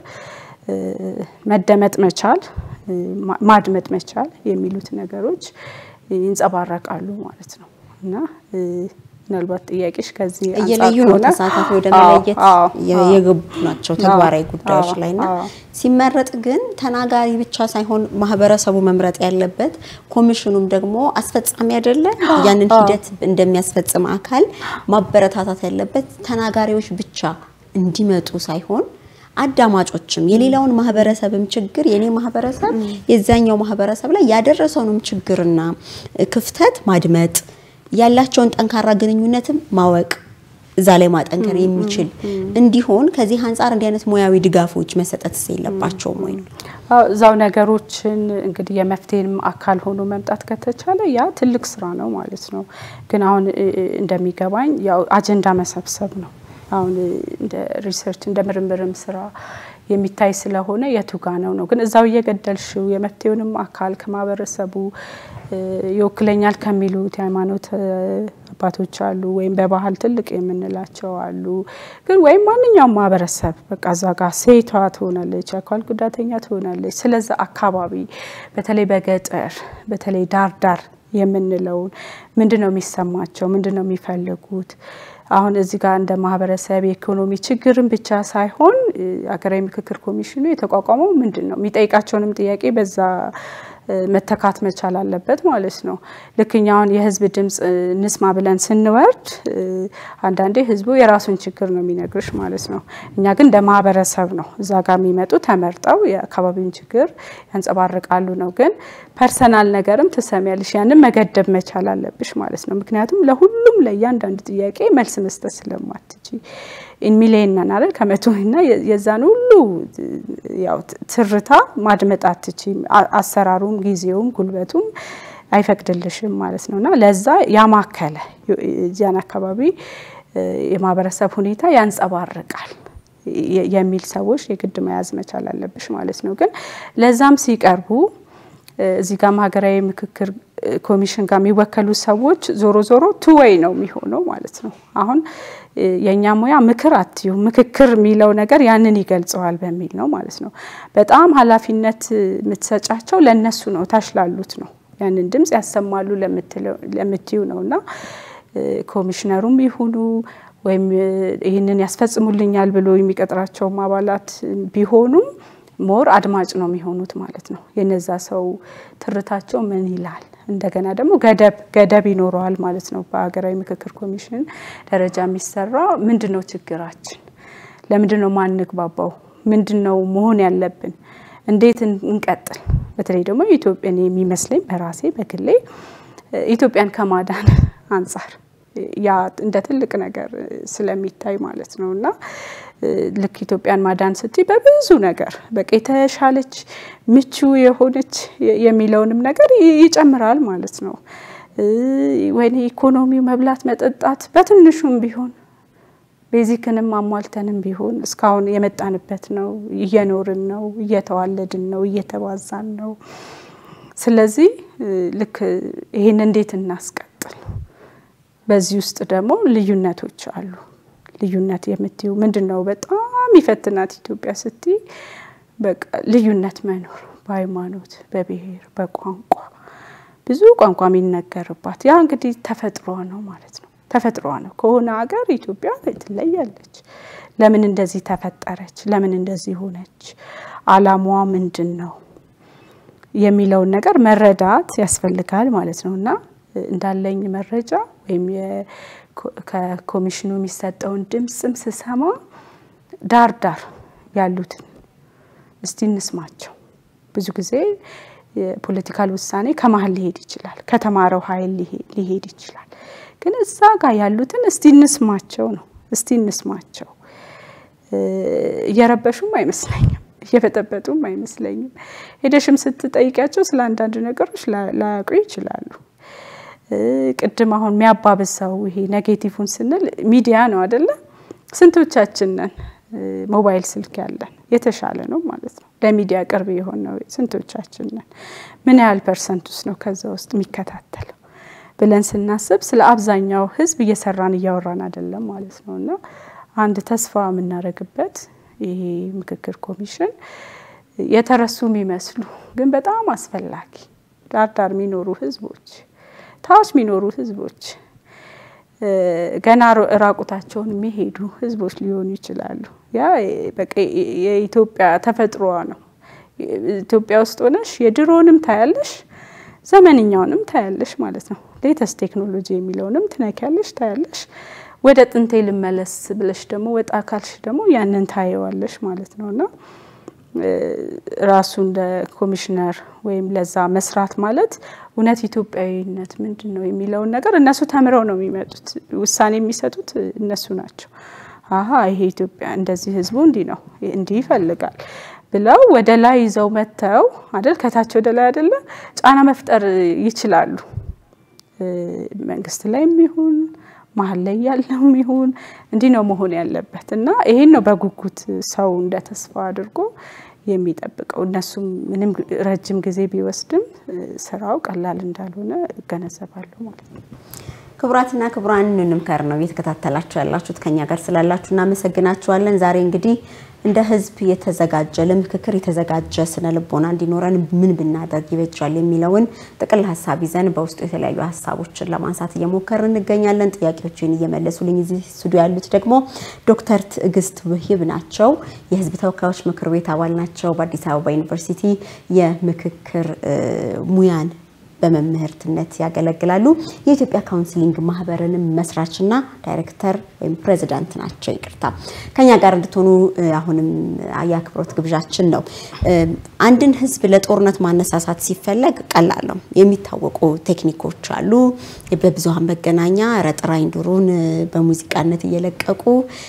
Speaker 2: መደመጥ መቻል ማድመጥ መቻል የሚሉት ነገሮች ይንጸባረቃሉ ማለት ነው እና ምናልባት ጥያቄሽ ከዚህ
Speaker 1: እየለዩ ነው ተሳታፊ ወደ መለየት የገቡ ናቸው ተግባራዊ ጉዳዮች ላይ እና ሲመረጥ ግን ተናጋሪ ብቻ ሳይሆን ማህበረሰቡ መምረጥ ያለበት ኮሚሽኑም ደግሞ አስፈጻሚ አይደለ ያንን ሂደት እንደሚያስፈጽም አካል ማበረታታት ያለበት ተናጋሪዎች ብቻ እንዲመጡ ሳይሆን አዳማጮችም የሌላውን ማህበረሰብም ችግር የኔ ማህበረሰብ የዛኛው ማህበረሰብ ላይ ያደረሰውንም ችግርና ክፍተት ማድመጥ ያላቸውን ጠንካራ ግንኙነትም ማወቅ እዛ ላይ ማጠንከር የሚችል እንዲሆን ከዚህ አንጻር እንዲህ አይነት ሙያዊ ድጋፎች መሰጠት የለባቸውም ወይ ነው?
Speaker 2: እዛው ነገሮችን እንግዲህ የመፍትሄም አካል ሆኖ መምጣት ከተቻለ ያ ትልቅ ስራ ነው ማለት ነው። ግን አሁን እንደሚገባኝ ያው አጀንዳ መሰብሰብ ነው። አሁን እንደ ሪሰርች እንደ ምርምርም ስራ የሚታይ ስለሆነ የቱጋ ነው ነው ግን እዛው እየገደልሽው የመፍትሄውንም አካል ከማህበረሰቡ ይወክለኛል ከሚሉት የሃይማኖት አባቶች አሉ፣ ወይም በባህል ትልቅ የምንላቸው አሉ። ግን ወይም ማንኛውም ማህበረሰብ በቃ እዛ ጋር ሴቷ ትሆናለች፣ አካል ጉዳተኛ ትሆናለች። ስለዛ አካባቢ በተለይ በገጠር በተለይ ዳር ዳር የምንለውን ምንድን ነው የሚሰማቸው፣ ምንድን ነው የሚፈልጉት አሁን እዚህ ጋር እንደ ማህበረሰብ የኢኮኖሚ ችግርን ብቻ ሳይሆን ሀገራዊ ምክክር ኮሚሽኑ የተቋቋመው ምንድን ነው የሚጠይቃቸውንም ጥያቄ በዛ መተካት መቻል አለበት ማለት ነው። ልክ እኛ አሁን የህዝብ ድምፅ እንስማ ብለን ስንወርድ አንዳንዴ ህዝቡ የራሱን ችግር ነው የሚነግርሽ ማለት ነው። እኛ ግን እንደ ማህበረሰብ ነው እዛ ጋር የሚመጡ ተመርጠው የአካባቢውን ችግር ያንጸባርቃሉ ነው። ግን ፐርሰናል ነገርም ትሰሚያለሽ፣ ያንን መገደብ መቻል አለብሽ ማለት ነው። ምክንያቱም ለሁሉም ለእያንዳንዱ ጥያቄ መልስ መስጠት ስለማትች ሚሊየን ነን አይደል ከመቶ እና የዛን ሁሉ ያው ትርታ ማድመጥ አትችም። አሰራሩም ጊዜውም ጉልበቱም አይፈቅድልሽም ማለት ነው እና ለዛ ያማከለ እዚያን አካባቢ የማህበረሰብ ሁኔታ ያንጸባርቃል የሚል ሰዎች የግድ መያዝ መቻል አለብሽ ማለት ነው። ግን ለዛም ሲቀርቡ እዚህ ጋር ሀገራዊ ምክክር ኮሚሽን ጋር የሚወከሉ ሰዎች ዞሮ ዞሮ ቱወይ ነው የሚሆነው ማለት ነው። አሁን የእኛ ሙያ ምክር አትዩ ምክክር የሚለው ነገር ያንን ይገልጸዋል በሚል ነው ማለት ነው። በጣም ኃላፊነት የምትሰጫቸው ለእነሱ ነው፣ ታች ላሉት ነው። ያንን ድምፅ ያሰማሉ ለምትዩ ነው እና ኮሚሽነሩም ይሁኑ ወይም ይህንን ያስፈጽሙልኛል ብሎ የሚቀጥራቸውም አባላት ቢሆኑም ሞር አድማጭ ነው የሚሆኑት ማለት ነው። የነዛ ሰው ትርታቸው ምን ይላል እንደገና ደግሞ ገደብ ገደብ ይኖረዋል ማለት ነው። በሀገራዊ ምክክር ኮሚሽን ደረጃ የሚሰራ ምንድን ነው ችግራችን? ለምንድን ነው ማንግባባው? ምንድን ነው መሆን ያለብን? እንዴት እንቀጥል? በተለይ ደግሞ ኢትዮጵያን የሚመስለኝ በራሴ በግሌ ኢትዮጵያን ከማዳን አንጻር ያ እንደ ትልቅ ነገር ስለሚታይ ማለት ነው እና ልክ ኢትዮጵያን ማዳን ስትይ በብዙ ነገር በቃ የተሻለች ምቹ የሆነች የሚለውንም ነገር ይጨምራል ማለት ነው። ወይኔ ኢኮኖሚው መብላት መጠጣት በትንሹም ቢሆን ቤዚክንም አሟልተንም ቢሆን እስካሁን የመጣንበት ነው። እየኖርን ነው፣ እየተዋለድን ነው፣ እየተባዛን ነው። ስለዚህ ልክ ይህን እንዴት እናስቀጥል? በዚህ ውስጥ ደግሞ ልዩነቶች አሉ። ልዩነት የምትዩ ምንድን ነው? በጣም ይፈትናት ኢትዮጵያ ስትይ በቃ ልዩነት መኖር በሃይማኖት፣ በብሔር፣ በቋንቋ ብዙ ቋንቋ የሚነገርባት ያ እንግዲህ ተፈጥሮ ነው ማለት ነው። ተፈጥሮ ነው ከሆነ ሀገር ኢትዮጵያ ትለያለች። ለምን እንደዚህ ተፈጠረች? ለምን እንደዚህ ሆነች? አላማዋ ምንድን ነው የሚለውን ነገር መረዳት ያስፈልጋል ማለት ነው እና እንዳለኝ መረጃ ወይም ከኮሚሽኑ የሚሰጠውን ድምፅም ስሰማ ዳር ዳር ያሉትን እስቲ እንስማቸው። ብዙ ጊዜ የፖለቲካል ውሳኔ ከመሀል ሊሄድ ይችላል፣ ከተማረው ኃይል ሊሄድ ይችላል። ግን እዛ ጋር ያሉትን እስቲ እንስማቸው ነው። እስቲ እንስማቸው። እየረበሹም አይመስለኝም፣ እየበጠበጡም አይመስለኝም። ሄደሽም ስትጠይቂያቸው ስለ አንዳንድ ነገሮች ላያውቁ ይችላሉ። ቅድም አሁን የሚያባብሰው ይሄ ኔጌቲቭን ስንል ሚዲያ ነው አደለ? ስንቶቻችን ነን ሞባይል ስልክ ያለን? የተሻለ ነው ማለት ነው። ለሚዲያ ቅርብ የሆነው ስንቶቻችን ነን? ምን ያህል ፐርሰንት ውስጥ ነው ከዛ ውስጥ የሚከታተለው ብለን ስናስብ ስለ አብዛኛው ሕዝብ እየሰራን እያወራን አይደለም ማለት ነው። እና አንድ ተስፋ የምናደርግበት ይሄ ምክክር ኮሚሽን የተረሱ የሚመስሉ ግን በጣም አስፈላጊ ዳርዳር የሚኖሩ ሕዝቦች ታች የሚኖሩ ሕዝቦች ገና ራቁታቸውን የሚሄዱ ሕዝቦች ሊሆኑ ይችላሉ። ያ በቃ የኢትዮጵያ ተፈጥሮዋ ነው። ኢትዮጵያ ውስጥ ሆነሽ የድሮንም ታያለሽ ዘመንኛውንም ታያለሽ ማለት ነው። ሌተስት ቴክኖሎጂ የሚለውንም ትነኪያለሽ ታያለሽ። ወደ ጥንቴ ልመለስ ብለሽ ደግሞ ወጣ ካልሽ ደግሞ ያንን ታየዋለሽ ማለት ነው እና ራሱ እንደ ኮሚሽነር ወይም ለዛ መስራት ማለት እውነት ኢትዮጵያዊነት ምንድን ነው የሚለውን ነገር እነሱ ተምረው ነው የሚመጡት። ውሳኔ የሚሰጡት እነሱ ናቸው። አሀ ይሄ ኢትዮጵያ እንደዚህ ህዝቡ እንዲህ ነው እንዲህ ይፈልጋል ብለው ወደ ላይ ይዘው መጥተው አይደል ከታች ወደ ላይ አይደለ ጫና መፍጠር ይችላሉ። መንግስት ላይም ይሁን መሀል ላይ ያለውም ይሁን እንዲህ ነው መሆን ያለበት እና ይሄን ነው በጉጉት ሰው እንደ ተስፋ አድርጎ የሚጠብቀው። እነሱም ምንም ረጅም ጊዜ ቢወስድም ስራው ቀላል እንዳልሆነ እገነዘባለሁ ማለት ነው።
Speaker 1: ክቡራትና ክቡራን እንምከር ነው እየተከታተላችሁ ያላችሁት። ከኛ ጋር ስላላችሁ እናመሰግናችኋለን። ዛሬ እንግዲህ እንደ ህዝብ የተዘጋጀ ለምክክር የተዘጋጀ ስነ ልቦና እንዲኖረን ምን ብናደርግ ይበጃል የሚለውን ጥቅል ሀሳብ ይዘን በውስጡ የተለያዩ ሀሳቦችን ለማንሳት እየሞከርን እንገኛለን። ጥያቄዎችን እየመለሱልኝ እዚህ ስቱዲዮ ያሉት ደግሞ ዶክተር ትዕግስት ውሂብ ናቸው። የህዝብ ተወካዮች ምክር ቤት አባል ናቸው። በአዲስ አበባ ዩኒቨርሲቲ የምክክር ሙያን በመምህርትነት ያገለግላሉ። የኢትዮጵያ ካውንስሊንግ ማህበርንም መስራችና ዳይሬክተር ወይም ፕሬዚዳንት ናቸው። ይቅርታ ከኛ ጋር እንድትሆኑ አሁንም የአክብሮት ግብዣችን ነው። አንድን ህዝብ ለጦርነት ማነሳሳት ሲፈለግ ቀላል ነው። የሚታወቁ ቴክኒኮች አሉ። በብዙሃን መገናኛ ረጥራኝ ዱሩን በሙዚቃነት እየለቀቁ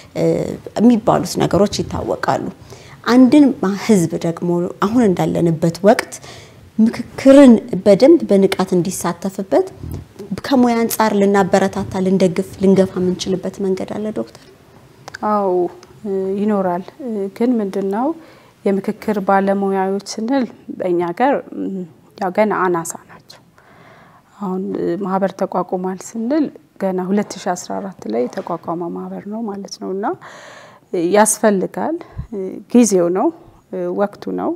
Speaker 1: የሚባሉት ነገሮች ይታወቃሉ። አንድን ህዝብ ደግሞ አሁን እንዳለንበት ወቅት ምክክርን በደንብ በንቃት እንዲሳተፍበት ከሙያ አንጻር ልናበረታታ፣ ልንደግፍ፣ ልንገፋ የምንችልበት መንገድ አለ ዶክተር?
Speaker 2: አዎ ይኖራል። ግን ምንድን ነው የምክክር ባለሙያዎች ስንል በእኛ ሀገር ያው ገና አናሳ ናቸው። አሁን ማህበር ተቋቁሟል ስንል ገና 2014 ላይ የተቋቋመ ማህበር ነው ማለት ነው እና ያስፈልጋል። ጊዜው ነው፣ ወቅቱ ነው።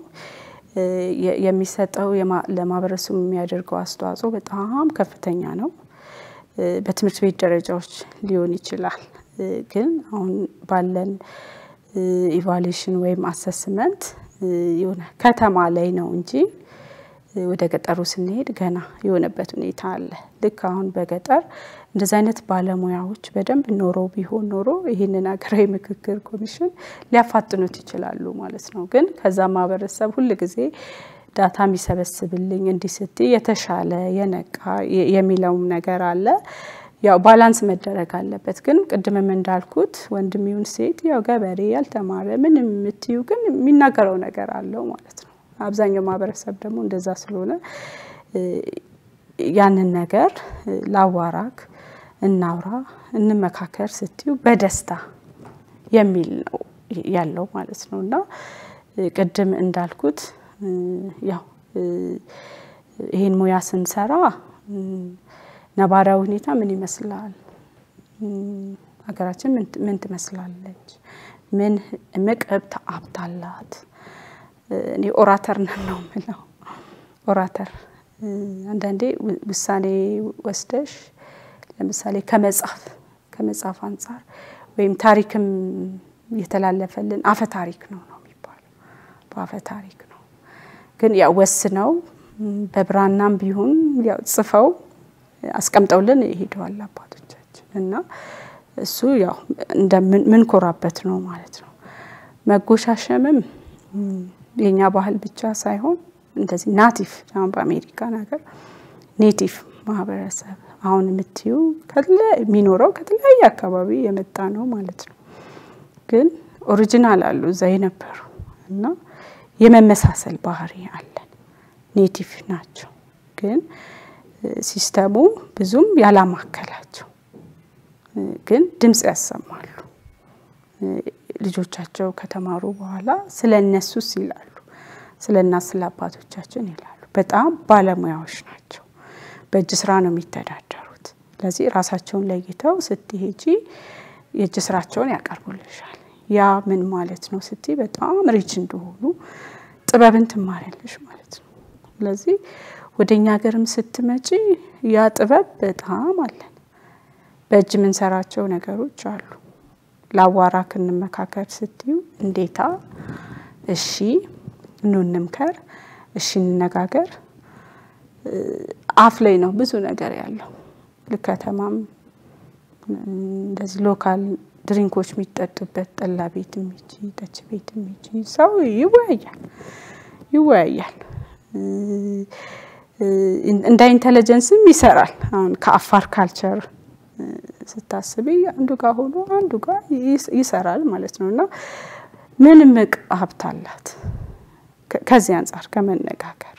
Speaker 2: የሚሰጠው ለማህበረሰቡ የሚያደርገው አስተዋጽኦ በጣም ከፍተኛ ነው። በትምህርት ቤት ደረጃዎች ሊሆን ይችላል። ግን አሁን ባለን ኢቫሉዌሽን ወይም አሰስመንት የሆነ ከተማ ላይ ነው እንጂ ወደ ገጠሩ ስንሄድ ገና የሆነበት ሁኔታ አለ። ልክ አሁን በገጠር እንደዚህ አይነት ባለሙያዎች በደንብ ኖሮ ቢሆን ኖሮ ይህንን ሀገራዊ ምክክር ኮሚሽን ሊያፋጥኑት ይችላሉ ማለት ነው። ግን ከዛ ማህበረሰብ ሁል ጊዜ ዳታ የሚሰበስብልኝ እንዲህ ስትይ የተሻለ የነቃ የሚለውም ነገር አለ። ያው ባላንስ መደረግ አለበት። ግን ቅድምም እንዳልኩት ወንድም ይሁን ሴት ያው ገበሬ ያልተማረ ምንም የምትዩ ግን የሚናገረው ነገር አለው ማለት ነው። አብዛኛው ማህበረሰብ ደግሞ እንደዛ ስለሆነ ያንን ነገር ላዋራክ፣ እናውራ፣ እንመካከር ስትዩ በደስታ የሚል ነው ያለው ማለት ነው እና ቅድም እንዳልኩት ያው ይህን ሙያ ስንሰራ ነባራዊ ሁኔታ ምን ይመስላል? ሀገራችን ምን ትመስላለች? ምን እምቅ ሀብት አላት? እኔ ኦራተር ነን ነው የምለው። ኦራተር አንዳንዴ ውሳኔ ወስደሽ ለምሳሌ ከመጽሐፍ ከመጽሐፍ አንጻር ወይም ታሪክም የተላለፈልን አፈ ታሪክ ነው ነው የሚባለው በአፈ ታሪክ ነው። ግን ያው ወስነው በብራናም ቢሆን ያው ጽፈው አስቀምጠውልን ሄደዋል አባቶቻችን እና እሱ ያው እንደምንኮራበት ነው ማለት ነው። መጎሻሸምም የኛ ባህል ብቻ ሳይሆን እንደዚህ ናቲቭ አሁን በአሜሪካን ሀገር ኔቲቭ ማህበረሰብ አሁን የምትዩ የሚኖረው ከተለያየ አካባቢ የመጣ ነው ማለት ነው። ግን ኦሪጂናል አሉ እዛ የነበሩ እና የመመሳሰል ባህሪ አለን። ኔቲቭ ናቸው ግን ሲስተሙ ብዙም ያላማከላቸው ግን ድምፅ ያሰማሉ። ልጆቻቸው ከተማሩ በኋላ ስለ እነሱስ ይላሉ፣ ስለ እናት ስለ አባቶቻችን ይላሉ። በጣም ባለሙያዎች ናቸው። በእጅ ስራ ነው የሚተዳደሩት። ስለዚህ ራሳቸውን ለይተው ስትሄጂ የእጅ ስራቸውን ያቀርቡልሻል። ያ ምን ማለት ነው ስትይ በጣም ሪች እንደሆኑ ጥበብን ትማሪያለሽ ማለት ነው። ስለዚህ ወደ እኛ ሀገርም ስትመጪ ያ ጥበብ በጣም አለን። በእጅ የምንሰራቸው ነገሮች አሉ። ለአዋራ ክንመካከር ስትዩ እንዴታ፣ እሺ ኑ እንምከር፣ እሺ እንነጋገር። አፍ ላይ ነው ብዙ ነገር ያለው። ልከተማም እንደዚህ ሎካል ድሪንኮች የሚጠጡበት ጠላ ቤት የሚጂ ጠጅ ቤት የሚጂ ሰው ይወያያል ይወያያል እንደ ኢንቴሊጀንስም ይሰራል። አሁን ከአፋር ካልቸር ስታስቢ አንዱ ጋር ሆኖ አንዱ ጋር ይሰራል ማለት ነው እና ምን እምቅ ሀብት አላት። ከዚህ አንጻር ከመነጋገር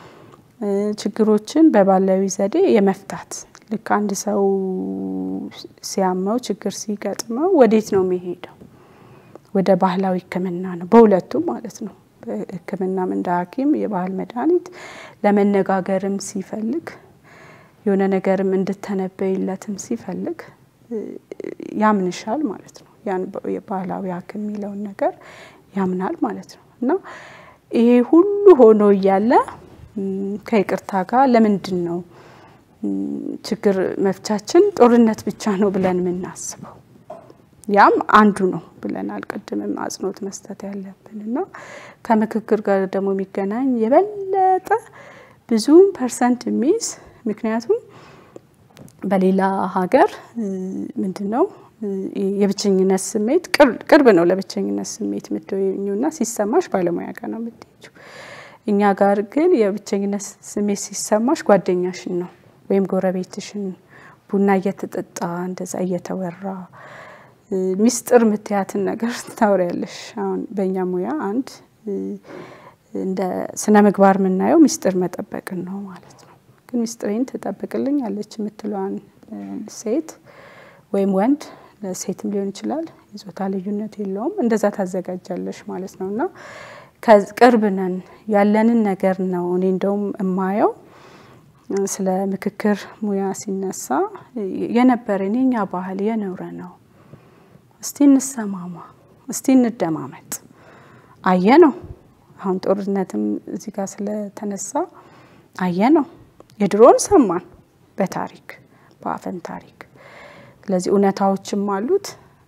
Speaker 2: ችግሮችን በባህላዊ ዘዴ የመፍታት ልክ አንድ ሰው ሲያመው ችግር ሲገጥመው ወዴት ነው የሚሄደው? ወደ ባህላዊ ሕክምና ነው በሁለቱም ማለት ነው። ሕክምናም እንደ ሐኪም የባህል መድኃኒት ለመነጋገርም ሲፈልግ የሆነ ነገርም እንድተነበይለትም ሲፈልግ ያምንሻል ማለት ነው። ያን የባህላዊ ሐኪም የሚለውን ነገር ያምናል ማለት ነው እና ይሄ ሁሉ ሆኖ እያለ ከይቅርታ ጋር ለምንድን ነው ችግር መፍቻችን ጦርነት ብቻ ነው ብለን የምናስበው? ያም አንዱ ነው ብለናል። ቅድምም አጽንኦት መስጠት ያለብን እና ከምክክር ጋር ደግሞ የሚገናኝ የበለጠ ብዙ ፐርሰንት የሚይዝ ምክንያቱም በሌላ ሀገር ምንድን ነው የብቸኝነት ስሜት ቅርብ ነው ለብቸኝነት ስሜት የምትወኙና ሲሰማሽ ባለሙያ ጋር ነው የምትሄጂው። እኛ ጋር ግን የብቸኝነት ስሜት ሲሰማሽ ጓደኛሽን ነው ወይም ጎረቤትሽን ቡና እየተጠጣ እንደዛ እየተወራ ሚስጥር ምትያትን ነገር ታውሪያለሽ። አሁን በእኛ ሙያ አንድ እንደ ስነ ምግባር የምናየው ሚስጥር መጠበቅን ነው ማለት ነው። ግን ሚስጥሬን ትጠብቅልኝ አለች የምትለዋን ሴት ወይም ወንድ ሴትም ሊሆን ይችላል፣ የጾታ ልዩነት የለውም። እንደዛ ታዘጋጃለሽ ማለት ነው እና ቅርብ ነን ያለንን ነገር ነው። እኔ እንደውም የማየው ስለ ምክክር ሙያ ሲነሳ የነበረ የኛ ባህል የኖረ ነው። እስቲ እንሰማማ፣ እስቲ እንደማመጥ አየ ነው። አሁን ጦርነትም እዚህ ጋር ስለተነሳ አየ ነው። የድሮን ሰማን በታሪክ በአፈን ታሪክ። ስለዚህ እውነታዎችም አሉት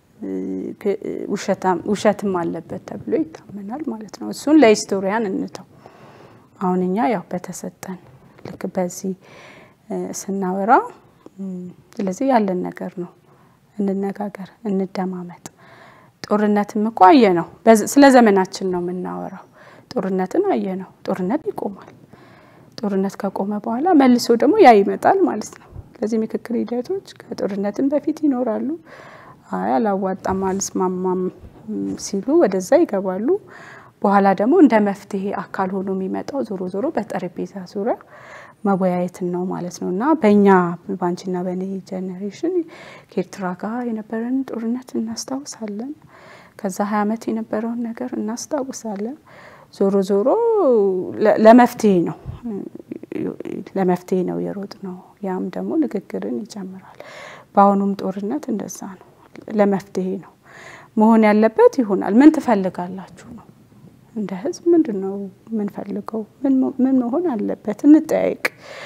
Speaker 2: ውሸትም አለበት ተብሎ ይታመናል ማለት ነው። እሱን ለሂስቶሪያን እንተው። አሁን እኛ ያው በተሰጠን ልክ በዚህ ስናወራ ስለዚህ ያለን ነገር ነው። እንነጋገር፣ እንደማመጥ። ጦርነትም እኮ አየ ነው። ስለ ዘመናችን ነው የምናወራው። ጦርነትን አየ ነው። ጦርነት ይቆማል። ጦርነት ከቆመ በኋላ መልሶ ደግሞ ያ ይመጣል ማለት ነው። ስለዚህ ምክክር ሂደቶች ከጦርነትም በፊት ይኖራሉ። አይ አላዋጣም፣ አልስማማም ሲሉ ወደዛ ይገባሉ። በኋላ ደግሞ እንደ መፍትሄ አካል ሆኖ የሚመጣው ዞሮ ዞሮ በጠረጴዛ ዙሪያ መወያየትን ነው ማለት ነው እና በእኛ ባንቺና በእኔ ጀኔሬሽን ከኤርትራ ጋር የነበረን ጦርነት እናስታውሳለን። ከዛ ሀያ ዓመት የነበረውን ነገር እናስታውሳለን። ዞሮ ዞሮ ለመፍትሄ ነው ለመፍትሄ ነው የሮጥ ነው። ያም ደግሞ ንግግርን ይጨምራል። በአሁኑም ጦርነት እንደዛ ነው፣ ለመፍትሄ ነው መሆን ያለበት ይሆናል። ምን ትፈልጋላችሁ ነው እንደ ህዝብ ምንድን ነው የምንፈልገው? ምን መሆን አለበት? እንጠያይቅ።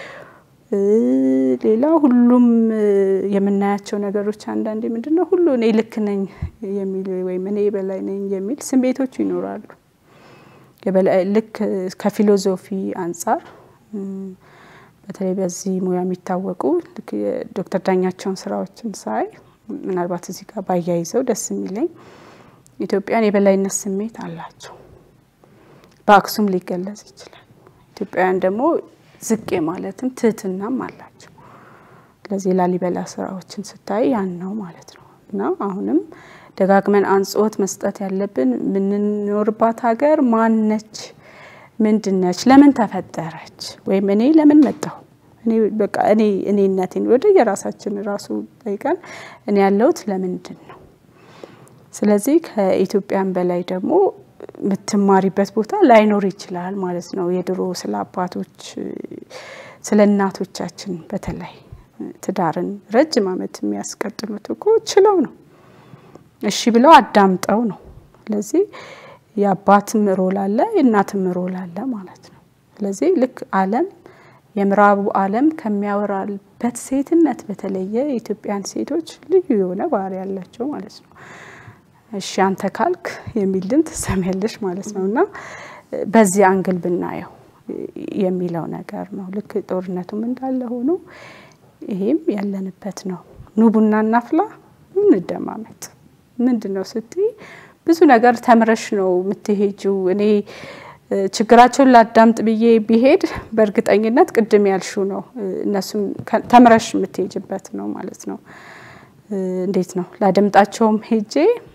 Speaker 2: ሌላ ሁሉም የምናያቸው ነገሮች አንዳንዴ ምንድን ነው ሁሉ እኔ ልክ ነኝ የሚል ወይም እኔ የበላይ ነኝ የሚል ስሜቶቹ ይኖራሉ። ልክ ከፊሎዞፊ አንጻር በተለይ በዚህ ሙያ የሚታወቁ ልክ የዶክተር ዳኛቸውን ስራዎችን ሳይ ምናልባት እዚህ ጋር ባያይዘው ደስ የሚለኝ ኢትዮጵያን የበላይነት ስሜት አላቸው። በአክሱም ሊገለጽ ይችላል። ኢትዮጵያውያን ደግሞ ዝቄ ማለትም ትህትናም አላቸው። ስለዚህ ላሊበላ ስራዎችን ስታይ ያን ነው ማለት ነው እና አሁንም ደጋግመን አንጽኦት መስጠት ያለብን የምንኖርባት ሀገር ማነች? ምንድነች? ለምን ተፈጠረች? ወይም እኔ ለምን መጣሁ? እኔ በቃ እኔ እኔነቴን ወደ የራሳችን ራሱ ጠይቀን እኔ ያለሁት ለምንድን ነው? ስለዚህ ከኢትዮጵያን በላይ ደግሞ የምትማሪበት ቦታ ላይኖር ይችላል ማለት ነው። የድሮ ስለ አባቶች ስለ እናቶቻችን በተለይ ትዳርን ረጅም ዓመት የሚያስቀጥሉት እኮ ችለው ነው፣ እሺ ብለው አዳምጠው ነው። ስለዚህ የአባትም ሮል አለ፣ የእናትም ሮል አለ ማለት ነው። ስለዚህ ልክ ዓለም የምዕራቡ ዓለም ከሚያወራበት ሴትነት በተለየ የኢትዮጵያን ሴቶች ልዩ የሆነ ባህሪ ያላቸው ማለት ነው። እሺ አንተ ካልክ የሚል ድምፅ ትሰሚያለሽ ማለት ነው። እና በዚህ አንግል ብናየው የሚለው ነገር ነው። ልክ ጦርነቱም እንዳለ ሆኖ ይሄም ያለንበት ነው። ኑ ቡና እናፍላ፣ እንደማመጥ ምንድን ነው ስትይ ብዙ ነገር ተምረሽ ነው የምትሄጂው። እኔ ችግራቸውን ላዳምጥ ብዬ ቢሄድ በእርግጠኝነት ቅድም ያልሹ ነው እነሱም ተምረሽ የምትሄጅበት ነው ማለት ነው። እንዴት ነው ላደምጣቸውም ሄጄ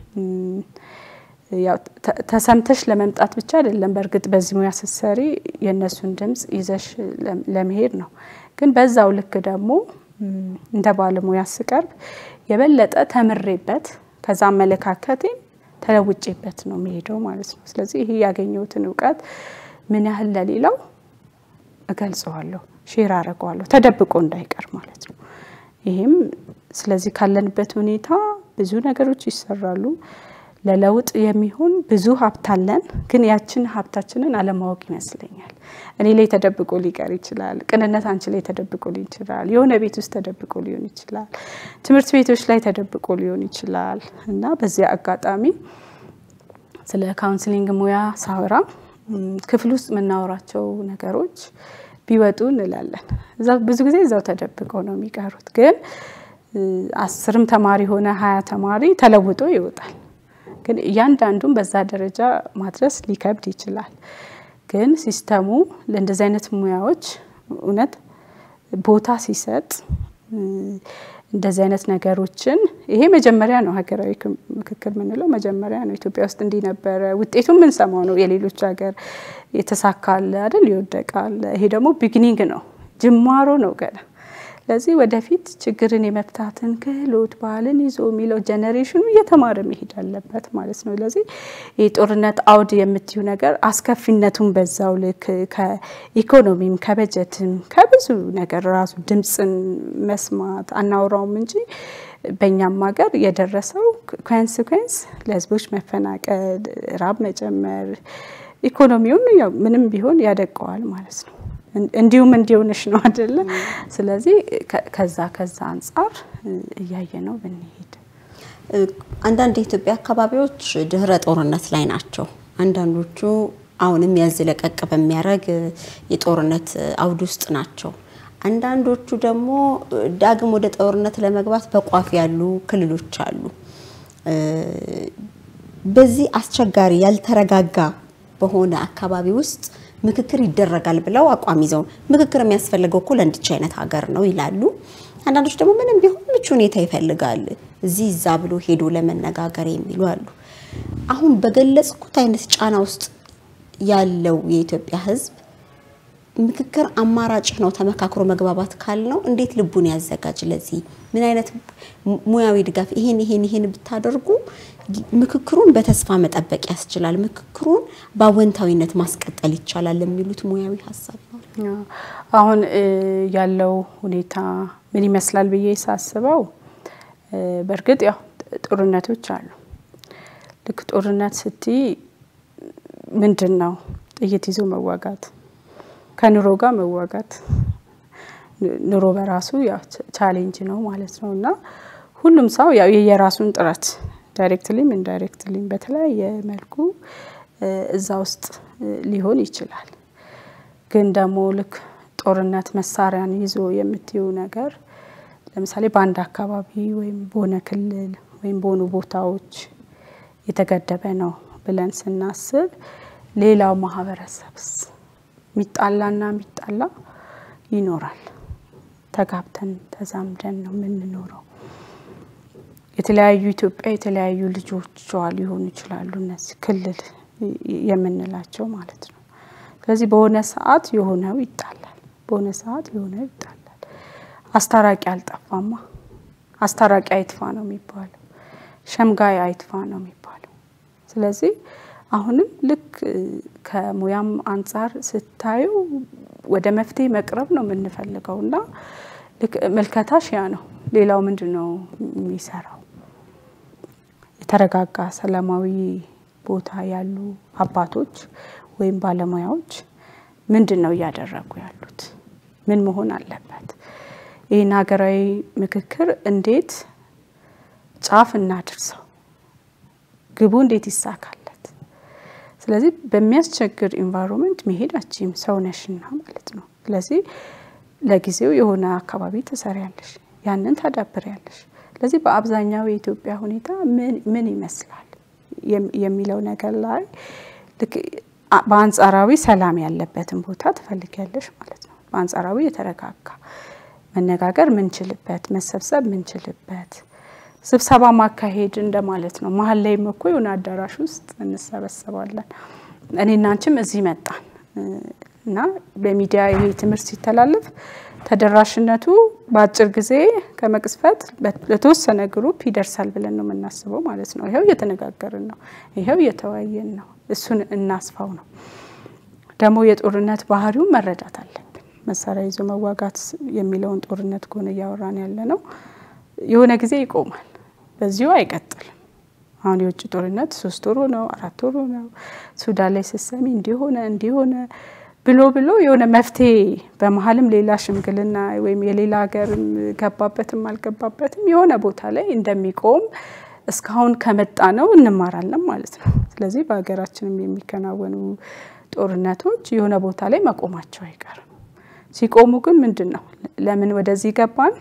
Speaker 2: ያው ተሰምተሽ ለመምጣት ብቻ አይደለም። በእርግጥ በዚህ ሙያ ስትሰሪ የእነሱን ድምፅ ይዘሽ ለመሄድ ነው። ግን በዛው ልክ ደግሞ እንደ ባለሙያ ስቀርብ የበለጠ ተምሬበት ከዛ አመለካከቴም ተለውጬበት ነው የሚሄደው ማለት ነው። ስለዚህ ይሄ ያገኘሁትን እውቀት ምን ያህል ለሌላው እገልጸዋለሁ፣ ሼር አደርገዋለሁ፣ ተደብቆ እንዳይቀር ማለት ነው። ይሄም ስለዚህ ካለንበት ሁኔታ ብዙ ነገሮች ይሰራሉ። ለለውጥ የሚሆን ብዙ ሀብት አለን፣ ግን ያችን ሀብታችንን አለማወቅ ይመስለኛል። እኔ ላይ ተደብቆ ሊቀር ይችላል። ቅንነት አንቺ ላይ ተደብቆ ሊሆን ይችላል። የሆነ ቤት ውስጥ ተደብቆ ሊሆን ይችላል። ትምህርት ቤቶች ላይ ተደብቆ ሊሆን ይችላል እና በዚያ አጋጣሚ ስለ ካውንስሊንግ ሙያ ሳወራ ክፍል ውስጥ የምናወራቸው ነገሮች ቢወጡ እንላለን። ብዙ ጊዜ እዛው ተደብቀው ነው የሚቀሩት። ግን አስርም ተማሪ ሆነ ሀያ ተማሪ ተለውጦ ይወጣል። ግን እያንዳንዱን በዛ ደረጃ ማድረስ ሊከብድ ይችላል። ግን ሲስተሙ ለእንደዚህ አይነት ሙያዎች እውነት ቦታ ሲሰጥ እንደዚህ አይነት ነገሮችን ይሄ መጀመሪያ ነው። ሀገራዊ ምክክር የምንለው መጀመሪያ ነው። ኢትዮጵያ ውስጥ እንዲህ ነበረ፣ ውጤቱ የምንሰማው ነው። የሌሎች ሀገር የተሳካለ አይደል፣ ይወደቃል። ይሄ ደግሞ ቢግኒንግ ነው፣ ጅማሮ ነው ገና ስለዚህ ወደፊት ችግርን የመፍታትን ክህሎት ባህልን ይዞ የሚለው ጀኔሬሽኑ እየተማረ መሄድ አለበት ማለት ነው። ስለዚህ የጦርነት አውድ የምትዩ ነገር አስከፊነቱን በዛው ልክ ከኢኮኖሚም ከበጀትም ከብዙ ነገር ራሱ ድምፅን መስማት አናውራውም እንጂ በእኛም ሀገር የደረሰው ኮንስኮንስ ለህዝቦች መፈናቀል፣ ራብ መጨመር ኢኮኖሚውን ምንም ቢሆን ያደቀዋል ማለት ነው። እንዲሁም እንዲሆንሽ ነው አይደለ? ስለዚህ ከዛ ከዛ አንጻር እያየ ነው ብንሄድ።
Speaker 1: አንዳንድ የኢትዮጵያ አካባቢዎች ድህረ ጦርነት ላይ ናቸው። አንዳንዶቹ አሁንም ያዝ ለቀቅ በሚያደርግ የጦርነት አውድ ውስጥ ናቸው። አንዳንዶቹ ደግሞ ዳግም ወደ ጦርነት ለመግባት በቋፍ ያሉ ክልሎች አሉ። በዚህ አስቸጋሪ ያልተረጋጋ በሆነ አካባቢ ውስጥ ምክክር ይደረጋል ብለው አቋም ይዘው ምክክር የሚያስፈልገው እኮ ለእንድች አይነት ሀገር ነው ይላሉ። አንዳንዶች ደግሞ ምንም ቢሆን ምቹ ሁኔታ ይፈልጋል እዚህ እዛ ብሎ ሄዶ ለመነጋገር የሚሉ አሉ። አሁን በገለጽኩት አይነት ጫና ውስጥ ያለው የኢትዮጵያ ሕዝብ ምክክር አማራጭ ነው። ተመካክሮ መግባባት ካልነው እንዴት ልቡን ያዘጋጅ? ለዚህ ምን አይነት ሙያዊ ድጋፍ ይሄን ይሄን ይሄን ብታደርጉ ምክክሩን በተስፋ መጠበቅ ያስችላል፣ ምክክሩን በአወንታዊነት ማስቀጠል ይቻላል የሚሉት ሙያዊ ሀሳብ ነው።
Speaker 2: አሁን ያለው ሁኔታ ምን ይመስላል ብዬ ሳስበው፣ በእርግጥ ያው ጦርነቶች አሉ። ልክ ጦርነት ስትይ ምንድን ነው ጥይት ይዞ መዋጋት ከኑሮ ጋር መዋጋት ኑሮ በራሱ ያው ቻሌንጅ ነው ማለት ነው። እና ሁሉም ሰው ያው የየራሱን ጥረት ዳይሬክትሊም ኢንዳይሬክትሊም በተለያየ መልኩ እዛ ውስጥ ሊሆን ይችላል። ግን ደግሞ ልክ ጦርነት መሳሪያን ይዞ የምትዩ ነገር ለምሳሌ በአንድ አካባቢ ወይም በሆነ ክልል ወይም በሆኑ ቦታዎች የተገደበ ነው ብለን ስናስብ ሌላው ማህበረሰብስ ሚጣላና ሚጣላ ይኖራል። ተጋብተን ተዛምደን ነው የምንኖረው። የተለያዩ ኢትዮጵያ የተለያዩ ልጆቿ ሊሆኑ ይችላሉ እነዚህ ክልል የምንላቸው ማለት ነው። ስለዚህ በሆነ ሰዓት የሆነው ይጣላል፣ በሆነ ሰዓት የሆነው ይጣላል። አስታራቂ አልጠፋማ። አስታራቂ አይጥፋ ነው የሚባለው፣ ሸምጋይ አይጥፋ ነው የሚባለው። ስለዚህ አሁንም ልክ ከሙያም አንጻር ስታዩ ወደ መፍትሄ መቅረብ ነው የምንፈልገው እና ልክ ምልከታሽ ያ ነው። ሌላው ምንድን ነው የሚሰራው? የተረጋጋ ሰላማዊ ቦታ ያሉ አባቶች ወይም ባለሙያዎች ምንድን ነው እያደረጉ ያሉት? ምን መሆን አለበት? ይህን ሀገራዊ ምክክር እንዴት ጫፍ እናድርሰው? ግቡ እንዴት ይሳካል? ስለዚህ በሚያስቸግር ኢንቫይሮንመንት መሄዳችም ሰው ነሽና ማለት ነው። ስለዚህ ለጊዜው የሆነ አካባቢ ትሰሪያለሽ፣ ያንን ታዳብሪያለሽ። ስለዚህ በአብዛኛው የኢትዮጵያ ሁኔታ ምን ይመስላል የሚለው ነገር ላይ በአንጻራዊ ሰላም ያለበትን ቦታ ትፈልጊያለሽ ማለት ነው። በአንጻራዊ የተረጋጋ መነጋገር ምንችልበት፣ መሰብሰብ ምንችልበት ስብሰባ ማካሄድ እንደማለት ነው። መሀል ላይም እኮ የሆነ አዳራሽ ውስጥ እንሰበሰባለን። እኔና አንቺም እዚህ መጣን እና በሚዲያ ይሄ ትምህርት ሲተላለፍ ተደራሽነቱ በአጭር ጊዜ ከመቅስፈት ለተወሰነ ግሩፕ ይደርሳል ብለን ነው የምናስበው ማለት ነው። ይኸው እየተነጋገርን ነው፣ ይኸው እየተወያየን ነው። እሱን እናስፋው ነው። ደግሞ የጦርነት ባህሪውን መረዳት አለብን። መሳሪያ ይዞ መዋጋት የሚለውን ጦርነት ከሆነ እያወራን ያለ ነው የሆነ ጊዜ ይቆማል። በዚሁ አይቀጥልም። አሁን የውጭ ጦርነት ሶስት ወሩ ነው አራት ወሩ ነው። ሱዳን ላይ ስትሰሚ እንዲሆነ እንዲሆነ ብሎ ብሎ የሆነ መፍትሄ በመሀልም ሌላ ሽምግልና ወይም የሌላ ሀገርም ገባበትም አልገባበትም የሆነ ቦታ ላይ እንደሚቆም እስካሁን ከመጣ ነው እንማራለን ማለት ነው። ስለዚህ በሀገራችንም የሚከናወኑ ጦርነቶች የሆነ ቦታ ላይ መቆማቸው አይቀርም። ሲቆሙ ግን ምንድን ነው ለምን ወደዚህ ገባን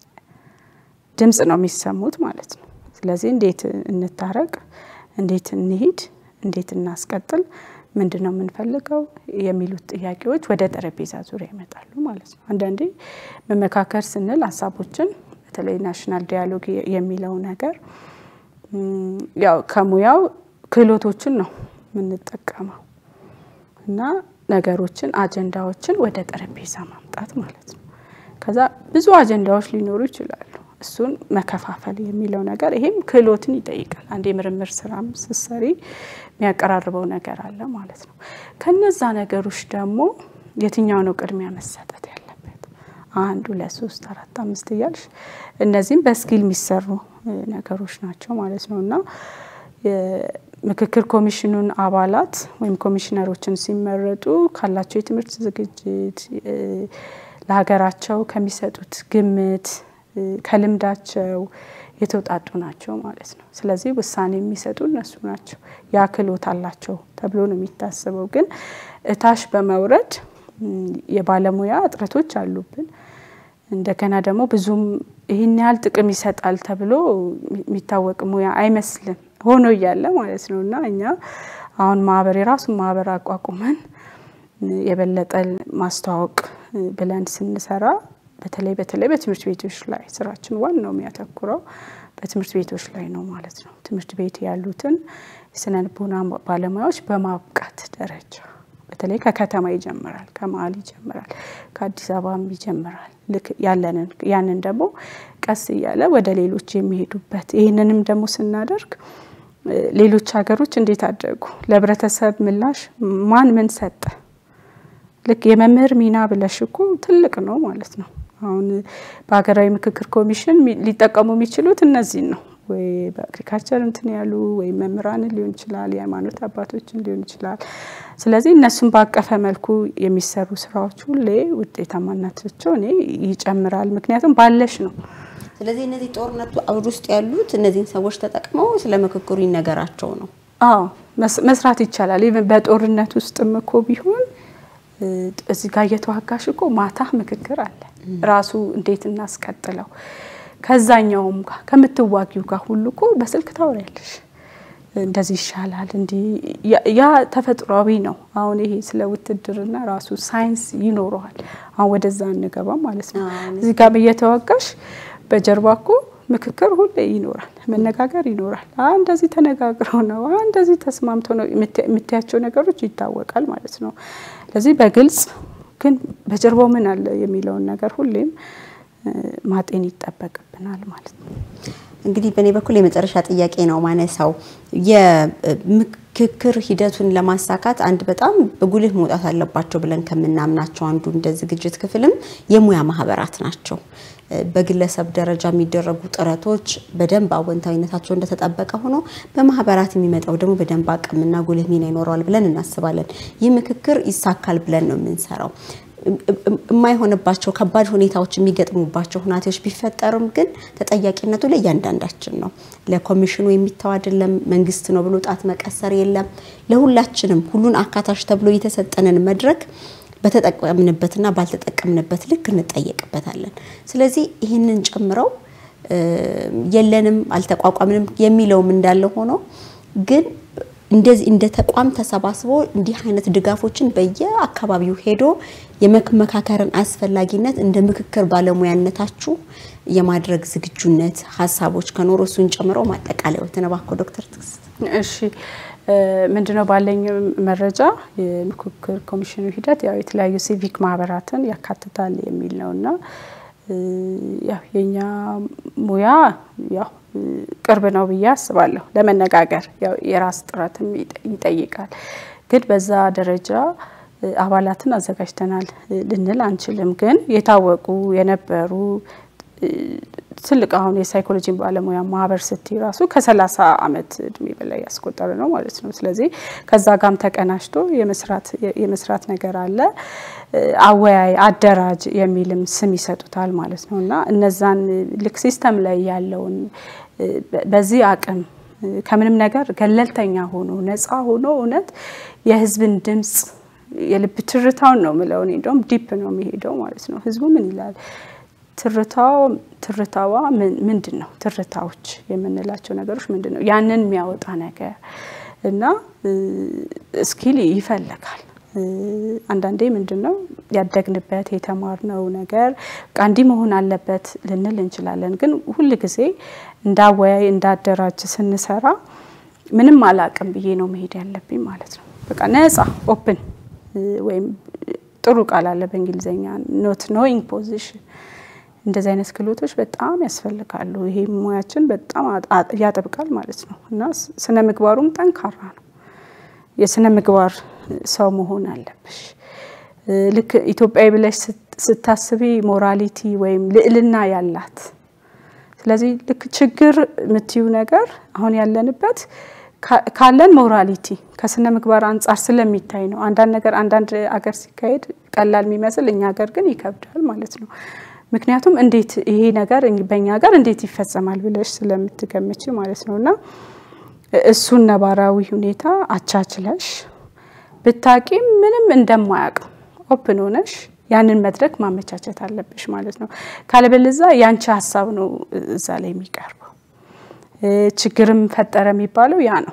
Speaker 2: ድምጽ ነው የሚሰሙት ማለት ነው። ስለዚህ እንዴት እንታረቅ፣ እንዴት እንሂድ፣ እንዴት እናስቀጥል፣ ምንድን ነው የምንፈልገው የሚሉት ጥያቄዎች ወደ ጠረጴዛ ዙሪያ ይመጣሉ ማለት ነው። አንዳንዴ መመካከር ስንል ሀሳቦችን በተለይ ናሽናል ዲያሎግ የሚለው ነገር ያው ከሙያው ክህሎቶችን ነው የምንጠቀመው እና ነገሮችን አጀንዳዎችን ወደ ጠረጴዛ ማምጣት ማለት ነው። ከዛ ብዙ አጀንዳዎች ሊኖሩ ይችላሉ። እሱን መከፋፈል የሚለው ነገር ይሄም ክህሎትን ይጠይቃል። አንድ የምርምር ስራም ስትሰሪ የሚያቀራርበው ነገር አለ ማለት ነው። ከነዛ ነገሮች ደግሞ የትኛው ነው ቅድሚያ መሰጠት ያለበት? አንድ ሁለት ሶስት አራት አምስት እያልሽ እነዚህም በስኪል የሚሰሩ ነገሮች ናቸው ማለት ነው እና ምክክር ኮሚሽኑን አባላት ወይም ኮሚሽነሮችን ሲመረጡ ካላቸው የትምህርት ዝግጅት ለሀገራቸው ከሚሰጡት ግምት ከልምዳቸው የተውጣጡ ናቸው ማለት ነው። ስለዚህ ውሳኔ የሚሰጡ እነሱ ናቸው። ያ ክህሎት አላቸው ተብሎ ነው የሚታሰበው። ግን እታች በመውረድ የባለሙያ እጥረቶች አሉብን። እንደገና ደግሞ ብዙም ይህን ያህል ጥቅም ይሰጣል ተብሎ የሚታወቅ ሙያ አይመስልም ሆኖ እያለ ማለት ነው እና እኛ አሁን ማህበር የራሱን ማህበር አቋቁመን የበለጠ ማስተዋወቅ ብለን ስንሰራ በተለይ በተለይ በትምህርት ቤቶች ላይ ስራችን ዋናው የሚያተኩረው በትምህርት ቤቶች ላይ ነው ማለት ነው። ትምህርት ቤት ያሉትን የስነ ልቦና ባለሙያዎች በማብቃት ደረጃ በተለይ ከከተማ ይጀምራል፣ ከመሀል ይጀምራል፣ ከአዲስ አበባም ይጀምራል። ልክ ያለንን ያንን ደግሞ ቀስ እያለ ወደ ሌሎች የሚሄዱበት ይህንንም ደግሞ ስናደርግ ሌሎች ሀገሮች እንዴት አደጉ፣ ለህብረተሰብ ምላሽ ማን ምን ሰጠ፣ ልክ የመምህር ሚና ብለሽ እኮ ትልቅ ነው ማለት ነው። አሁን በሀገራዊ ምክክር ኮሚሽን ሊጠቀሙ የሚችሉት እነዚህን ነው ወይ በአግሪካልቸር እንትን ያሉ ወይም መምህራንን ሊሆን ይችላል፣ የሃይማኖት አባቶችን ሊሆን ይችላል። ስለዚህ እነሱን ባቀፈ መልኩ የሚሰሩ ስራዎች ሁሌ ውጤታማነታቸው እኔ ይጨምራል። ምክንያቱም ባለሽ ነው።
Speaker 1: ስለዚህ እነዚህ ጦርነቱ አውድ ውስጥ ያሉት እነዚህን ሰዎች ተጠቅመው ስለ ምክክሩ ይነገራቸው ነው።
Speaker 2: አዎ መስራት ይቻላል። ኢቨን በጦርነት ውስጥም እኮ ቢሆን እዚህ ጋር እየተዋጋሽ እኮ ማታ ምክክር አለ። ራሱ እንዴት እናስቀጥለው ከዛኛውም ጋር ከምትዋጊው ጋር ሁሉ እኮ በስልክ ታወሪያለሽ። እንደዚህ ይሻላል እንዲህ ያ ተፈጥሯዊ ነው። አሁን ይሄ ስለ ውትድርና ራሱ ሳይንስ ይኖረዋል። አሁን ወደዛ እንገባም ማለት ነው። እዚህ ጋር እየተዋጋሽ በጀርባ እኮ ምክክር ሁሌ ይኖራል፣ መነጋገር ይኖራል። እንደዚህ ተነጋግረው ነው እንደዚህ ተስማምቶ ነው የምታያቸው ነገሮች ይታወቃል ማለት ነው። ስለዚህ በግልጽ ግን በጀርባው ምን አለ የሚለውን ነገር ሁሌም ማጤን ይጠበቅብናል ማለት ነው።
Speaker 1: እንግዲህ በእኔ በኩል የመጨረሻ ጥያቄ ነው ማነሳው የምክክር ሂደቱን ለማሳካት አንድ በጣም በጉልህ መውጣት አለባቸው ብለን ከምናምናቸው አንዱ እንደ ዝግጅት ክፍልም የሙያ ማህበራት ናቸው። በግለሰብ ደረጃ የሚደረጉ ጥረቶች በደንብ አወንታዊነታቸው እንደተጠበቀ ሆኖ በማህበራት የሚመጣው ደግሞ በደንብ አቅምና ጉልህ ሚና ይኖረዋል ብለን እናስባለን። ይህ ምክክር ይሳካል ብለን ነው የምንሰራው። የማይሆንባቸው ከባድ ሁኔታዎች የሚገጥሙባቸው ሁናቴዎች ቢፈጠሩም ግን ተጠያቂነቱ ለእያንዳንዳችን ነው። ለኮሚሽኑ የሚተው አይደለም። መንግስት ነው ብሎ ጣት መቀሰር የለም። ለሁላችንም ሁሉን አካታች ተብሎ የተሰጠንን መድረክ በተጠቀምንበትና ባልተጠቀምንበት ልክ እንጠየቅበታለን። ስለዚህ ይህንን ጨምረው የለንም አልተቋቋምንም የሚለውም እንዳለ ሆኖ ግን እንደዚህ እንደ ተቋም ተሰባስቦ እንዲህ አይነት ድጋፎችን በየአካባቢው ሄዶ የመመካከርን አስፈላጊነት እንደ ምክክር ባለሙያነታችሁ የማድረግ ዝግጁነት ሀሳቦች ከኖሮ እሱን ጨምሮ ማጠቃለያ ተነባኮ ዶክተር ትግስት
Speaker 2: እሺ ምንድነው ባለኝ መረጃ የምክክር ኮሚሽኑ ሂደት ያው የተለያዩ ሲቪክ ማህበራትን ያካትታል የሚል ነውና ያው የኛ ሙያ ያው ቅርብ ነው ብዬ አስባለሁ። ለመነጋገር ያው የራስ ጥረትም ይጠይቃል። ግን በዛ ደረጃ አባላትን አዘጋጅተናል ልንል አንችልም። ግን የታወቁ የነበሩ ትልቅ አሁን የሳይኮሎጂ ባለሙያ ማህበር ስትይ ራሱ ከሰላሳ አመት እድሜ በላይ ያስቆጠረ ነው ማለት ነው። ስለዚህ ከዛ ጋም ተቀናጅቶ የመስራት ነገር አለ። አወያይ፣ አደራጅ የሚልም ስም ይሰጡታል ማለት ነው እና እነዛን ልክ ሲስተም ላይ ያለውን በዚህ አቅም ከምንም ነገር ገለልተኛ ሆኖ ነፃ ሆኖ እውነት የህዝብን ድምፅ የልብ ትርታውን ነው ምለው እኔ እንደውም ዲፕ ነው የሚሄደው ማለት ነው። ህዝቡ ምን ይላል ትርታው ትርታዋ ምንድን ነው? ትርታዎች የምንላቸው ነገሮች ምንድን ነው? ያንን የሚያወጣ ነገር እና ስኪል ይፈልጋል። አንዳንዴ ምንድን ነው ያደግንበት የተማርነው ነገር በቃ እንዲህ መሆን አለበት ልንል እንችላለን። ግን ሁል ጊዜ እንዳወያይ እንዳደራጅ ስንሰራ ምንም አላቅም ብዬ ነው መሄድ ያለብኝ ማለት ነው። በቃ ነፃ ኦፕን ወይም ጥሩ ቃል አለ በእንግሊዝኛ ኖት ኖዊንግ ፖዚሽን እንደዚህ አይነት ክህሎቶች በጣም ያስፈልጋሉ። ይሄ ሙያችን በጣም ያጠብቃል ማለት ነው እና ስነ ምግባሩም ጠንካራ ነው። የስነ ምግባር ሰው መሆን አለብሽ። ልክ ኢትዮጵያዊ ብለሽ ስታስቢ ሞራሊቲ ወይም ልዕልና ያላት ስለዚህ ልክ ችግር የምትዩ ነገር አሁን ያለንበት ካለን ሞራሊቲ ከስነ ምግባር አንጻር ስለሚታይ ነው። አንዳንድ ነገር አንዳንድ አገር ሲካሄድ ቀላል የሚመስል እኛ ሀገር ግን ይከብዳል ማለት ነው። ምክንያቱም እንዴት ይሄ ነገር በእኛ ሀገር እንዴት ይፈጸማል ብለሽ ስለምትገምች ማለት ነው እና እሱን ነባራዊ ሁኔታ አቻችለሽ ብታቂም ምንም እንደማያውቅ ኦፕን ሆነሽ ያንን መድረክ ማመቻቸት አለብሽ ማለት ነው። ካለበለዛ ያንቺ ሀሳብ ነው እዛ ላይ የሚቀርበው። ችግርም ፈጠረ የሚባለው ያ ነው።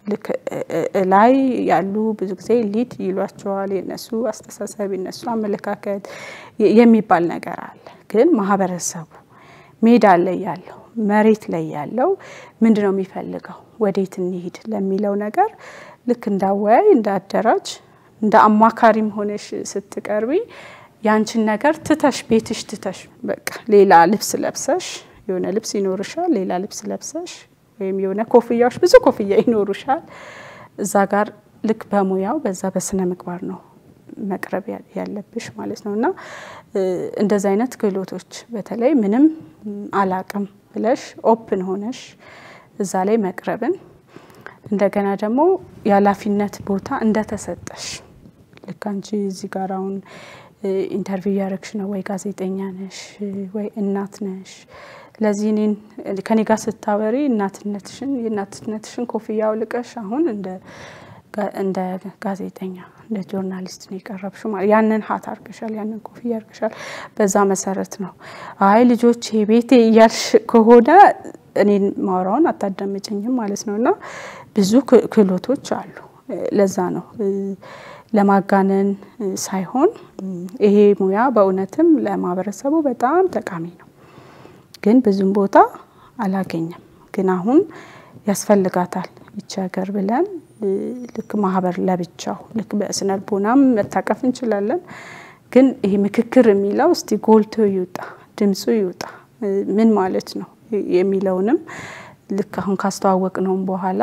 Speaker 2: ልክ ላይ ያሉ ብዙ ጊዜ ሊድ ይሏቸዋል። የነሱ አስተሳሰብ የነሱ አመለካከት የሚባል ነገር አለ። ግን ማህበረሰቡ ሜዳ ላይ ያለው መሬት ላይ ያለው ምንድን ነው የሚፈልገው፣ ወዴት እንሂድ ለሚለው ነገር ልክ እንዳወያይ እንደ አደራጅ እንደ አማካሪም ሆነሽ ስትቀርቢ ያንቺን ነገር ትተሽ ቤትሽ ትተሽ በቃ ሌላ ልብስ ለብሰሽ የሆነ ልብስ ይኖርሻል፣ ሌላ ልብስ ለብሰሽ ወይም የሆነ ኮፍያዎች ብዙ ኮፍያ ይኖሩሻል። እዛ ጋር ልክ በሙያው በዛ በስነ ምግባር ነው መቅረብ ያለብሽ ማለት ነው። እና እንደዚህ አይነት ክህሎቶች በተለይ ምንም አላቅም ብለሽ ኦፕን ሆነሽ እዛ ላይ መቅረብን እንደገና ደግሞ የኃላፊነት ቦታ እንደተሰጠሽ ልክ አንቺ እዚህ ጋር አሁን ኢንተርቪው እያደረግሽ ነው ወይ ጋዜጠኛ ነሽ ወይ እናት ነሽ ለዚህ እኔን ከኔ ጋር ስታወሪ እናትነትሽን የእናትነትሽን ኮፍያ አውልቀሽ አሁን እንደ ጋዜጠኛ እንደ ጆርናሊስት ነው የቀረብሽው። ማለት ያንን ሀት አርገሻል፣ ያንን ኮፍያ አርገሻል። በዛ መሰረት ነው አይ ልጆቼ ቤቴ እያልሽ ከሆነ እኔን ማውራውን አታዳምጭኝም ማለት ነው። እና ብዙ ክህሎቶች አሉ። ለዛ ነው ለማጋነን ሳይሆን ይሄ ሙያ በእውነትም ለማህበረሰቡ በጣም ጠቃሚ ነው። ግን ብዙም ቦታ አላገኘም። ግን አሁን ያስፈልጋታል ይቺ ሀገር ብለን ልክ ማህበር ለብቻው ልክ በስነ ልቦናም መታቀፍ እንችላለን። ግን ይሄ ምክክር የሚለው እስቲ ጎልቶ ይውጣ፣ ድምፁ ይውጣ፣ ምን ማለት ነው የሚለውንም ልክ አሁን ካስተዋወቅ ነውም በኋላ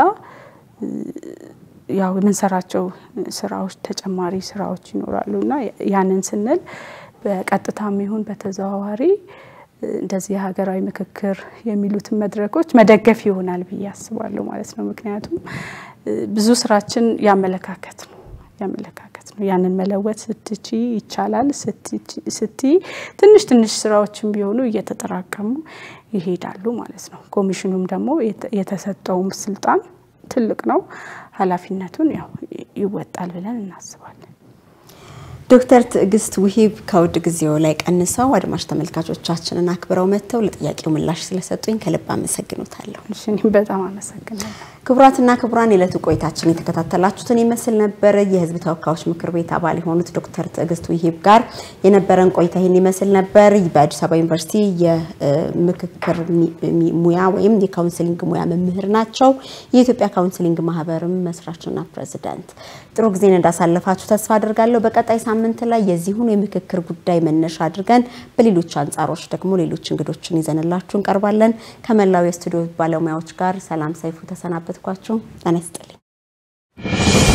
Speaker 2: ያው የምንሰራቸው ስራዎች ተጨማሪ ስራዎች ይኖራሉ እና ያንን ስንል በቀጥታም ይሁን በተዘዋዋሪ እንደዚህ የሀገራዊ ምክክር የሚሉትን መድረኮች መደገፍ ይሆናል ብዬ አስባለሁ ማለት ነው። ምክንያቱም ብዙ ስራችን ያመለካከት ነው ያመለካከት ነው። ያንን መለወጥ ስትቺ ይቻላል ስቲ ትንሽ ትንሽ ስራዎችን ቢሆኑ እየተጠራቀሙ ይሄዳሉ ማለት ነው። ኮሚሽኑም ደግሞ የተሰጠውም ስልጣን ትልቅ ነው። ኃላፊነቱን ያው ይወጣል ብለን እናስባለን።
Speaker 1: ዶክተር ትዕግስት ውሂብ ከውድ ጊዜው ላይ ቀንሰው አድማጭ ተመልካቾቻችንን አክብረው መጥተው ለጥያቄው ምላሽ ስለሰጡኝ ከልብ አመሰግኖታለሁ።
Speaker 2: እኔም በጣም አመሰግናለሁ።
Speaker 1: ክቡራትና ክቡራን የዕለቱ ቆይታችን የተከታተላችሁትን ይመስል ነበር። የህዝብ ተወካዮች ምክር ቤት አባል የሆኑት ዶክተር ትዕግስት ውሂብ ጋር የነበረን ቆይታ ይህን ይመስል ነበር። በአዲስ አበባ ዩኒቨርሲቲ የምክክር ሙያ ወይም የካውንስሊንግ ሙያ መምህር ናቸው። የኢትዮጵያ ካውንስሊንግ ማህበርም መስራችና ፕሬዚዳንት። ጥሩ ጊዜን እንዳሳለፋችሁ ተስፋ አድርጋለሁ። በቀጣይ ሳምንት ላይ የዚሁን የምክክር ጉዳይ መነሻ አድርገን በሌሎች አንጻሮች ደግሞ ሌሎች እንግዶችን ይዘንላችሁ እንቀርባለን። ከመላው የስቱዲዮ ባለሙያዎች ጋር ሰላም ሰይፉ ተሰናበትኳችሁ። ጤና ይስጥልኝ።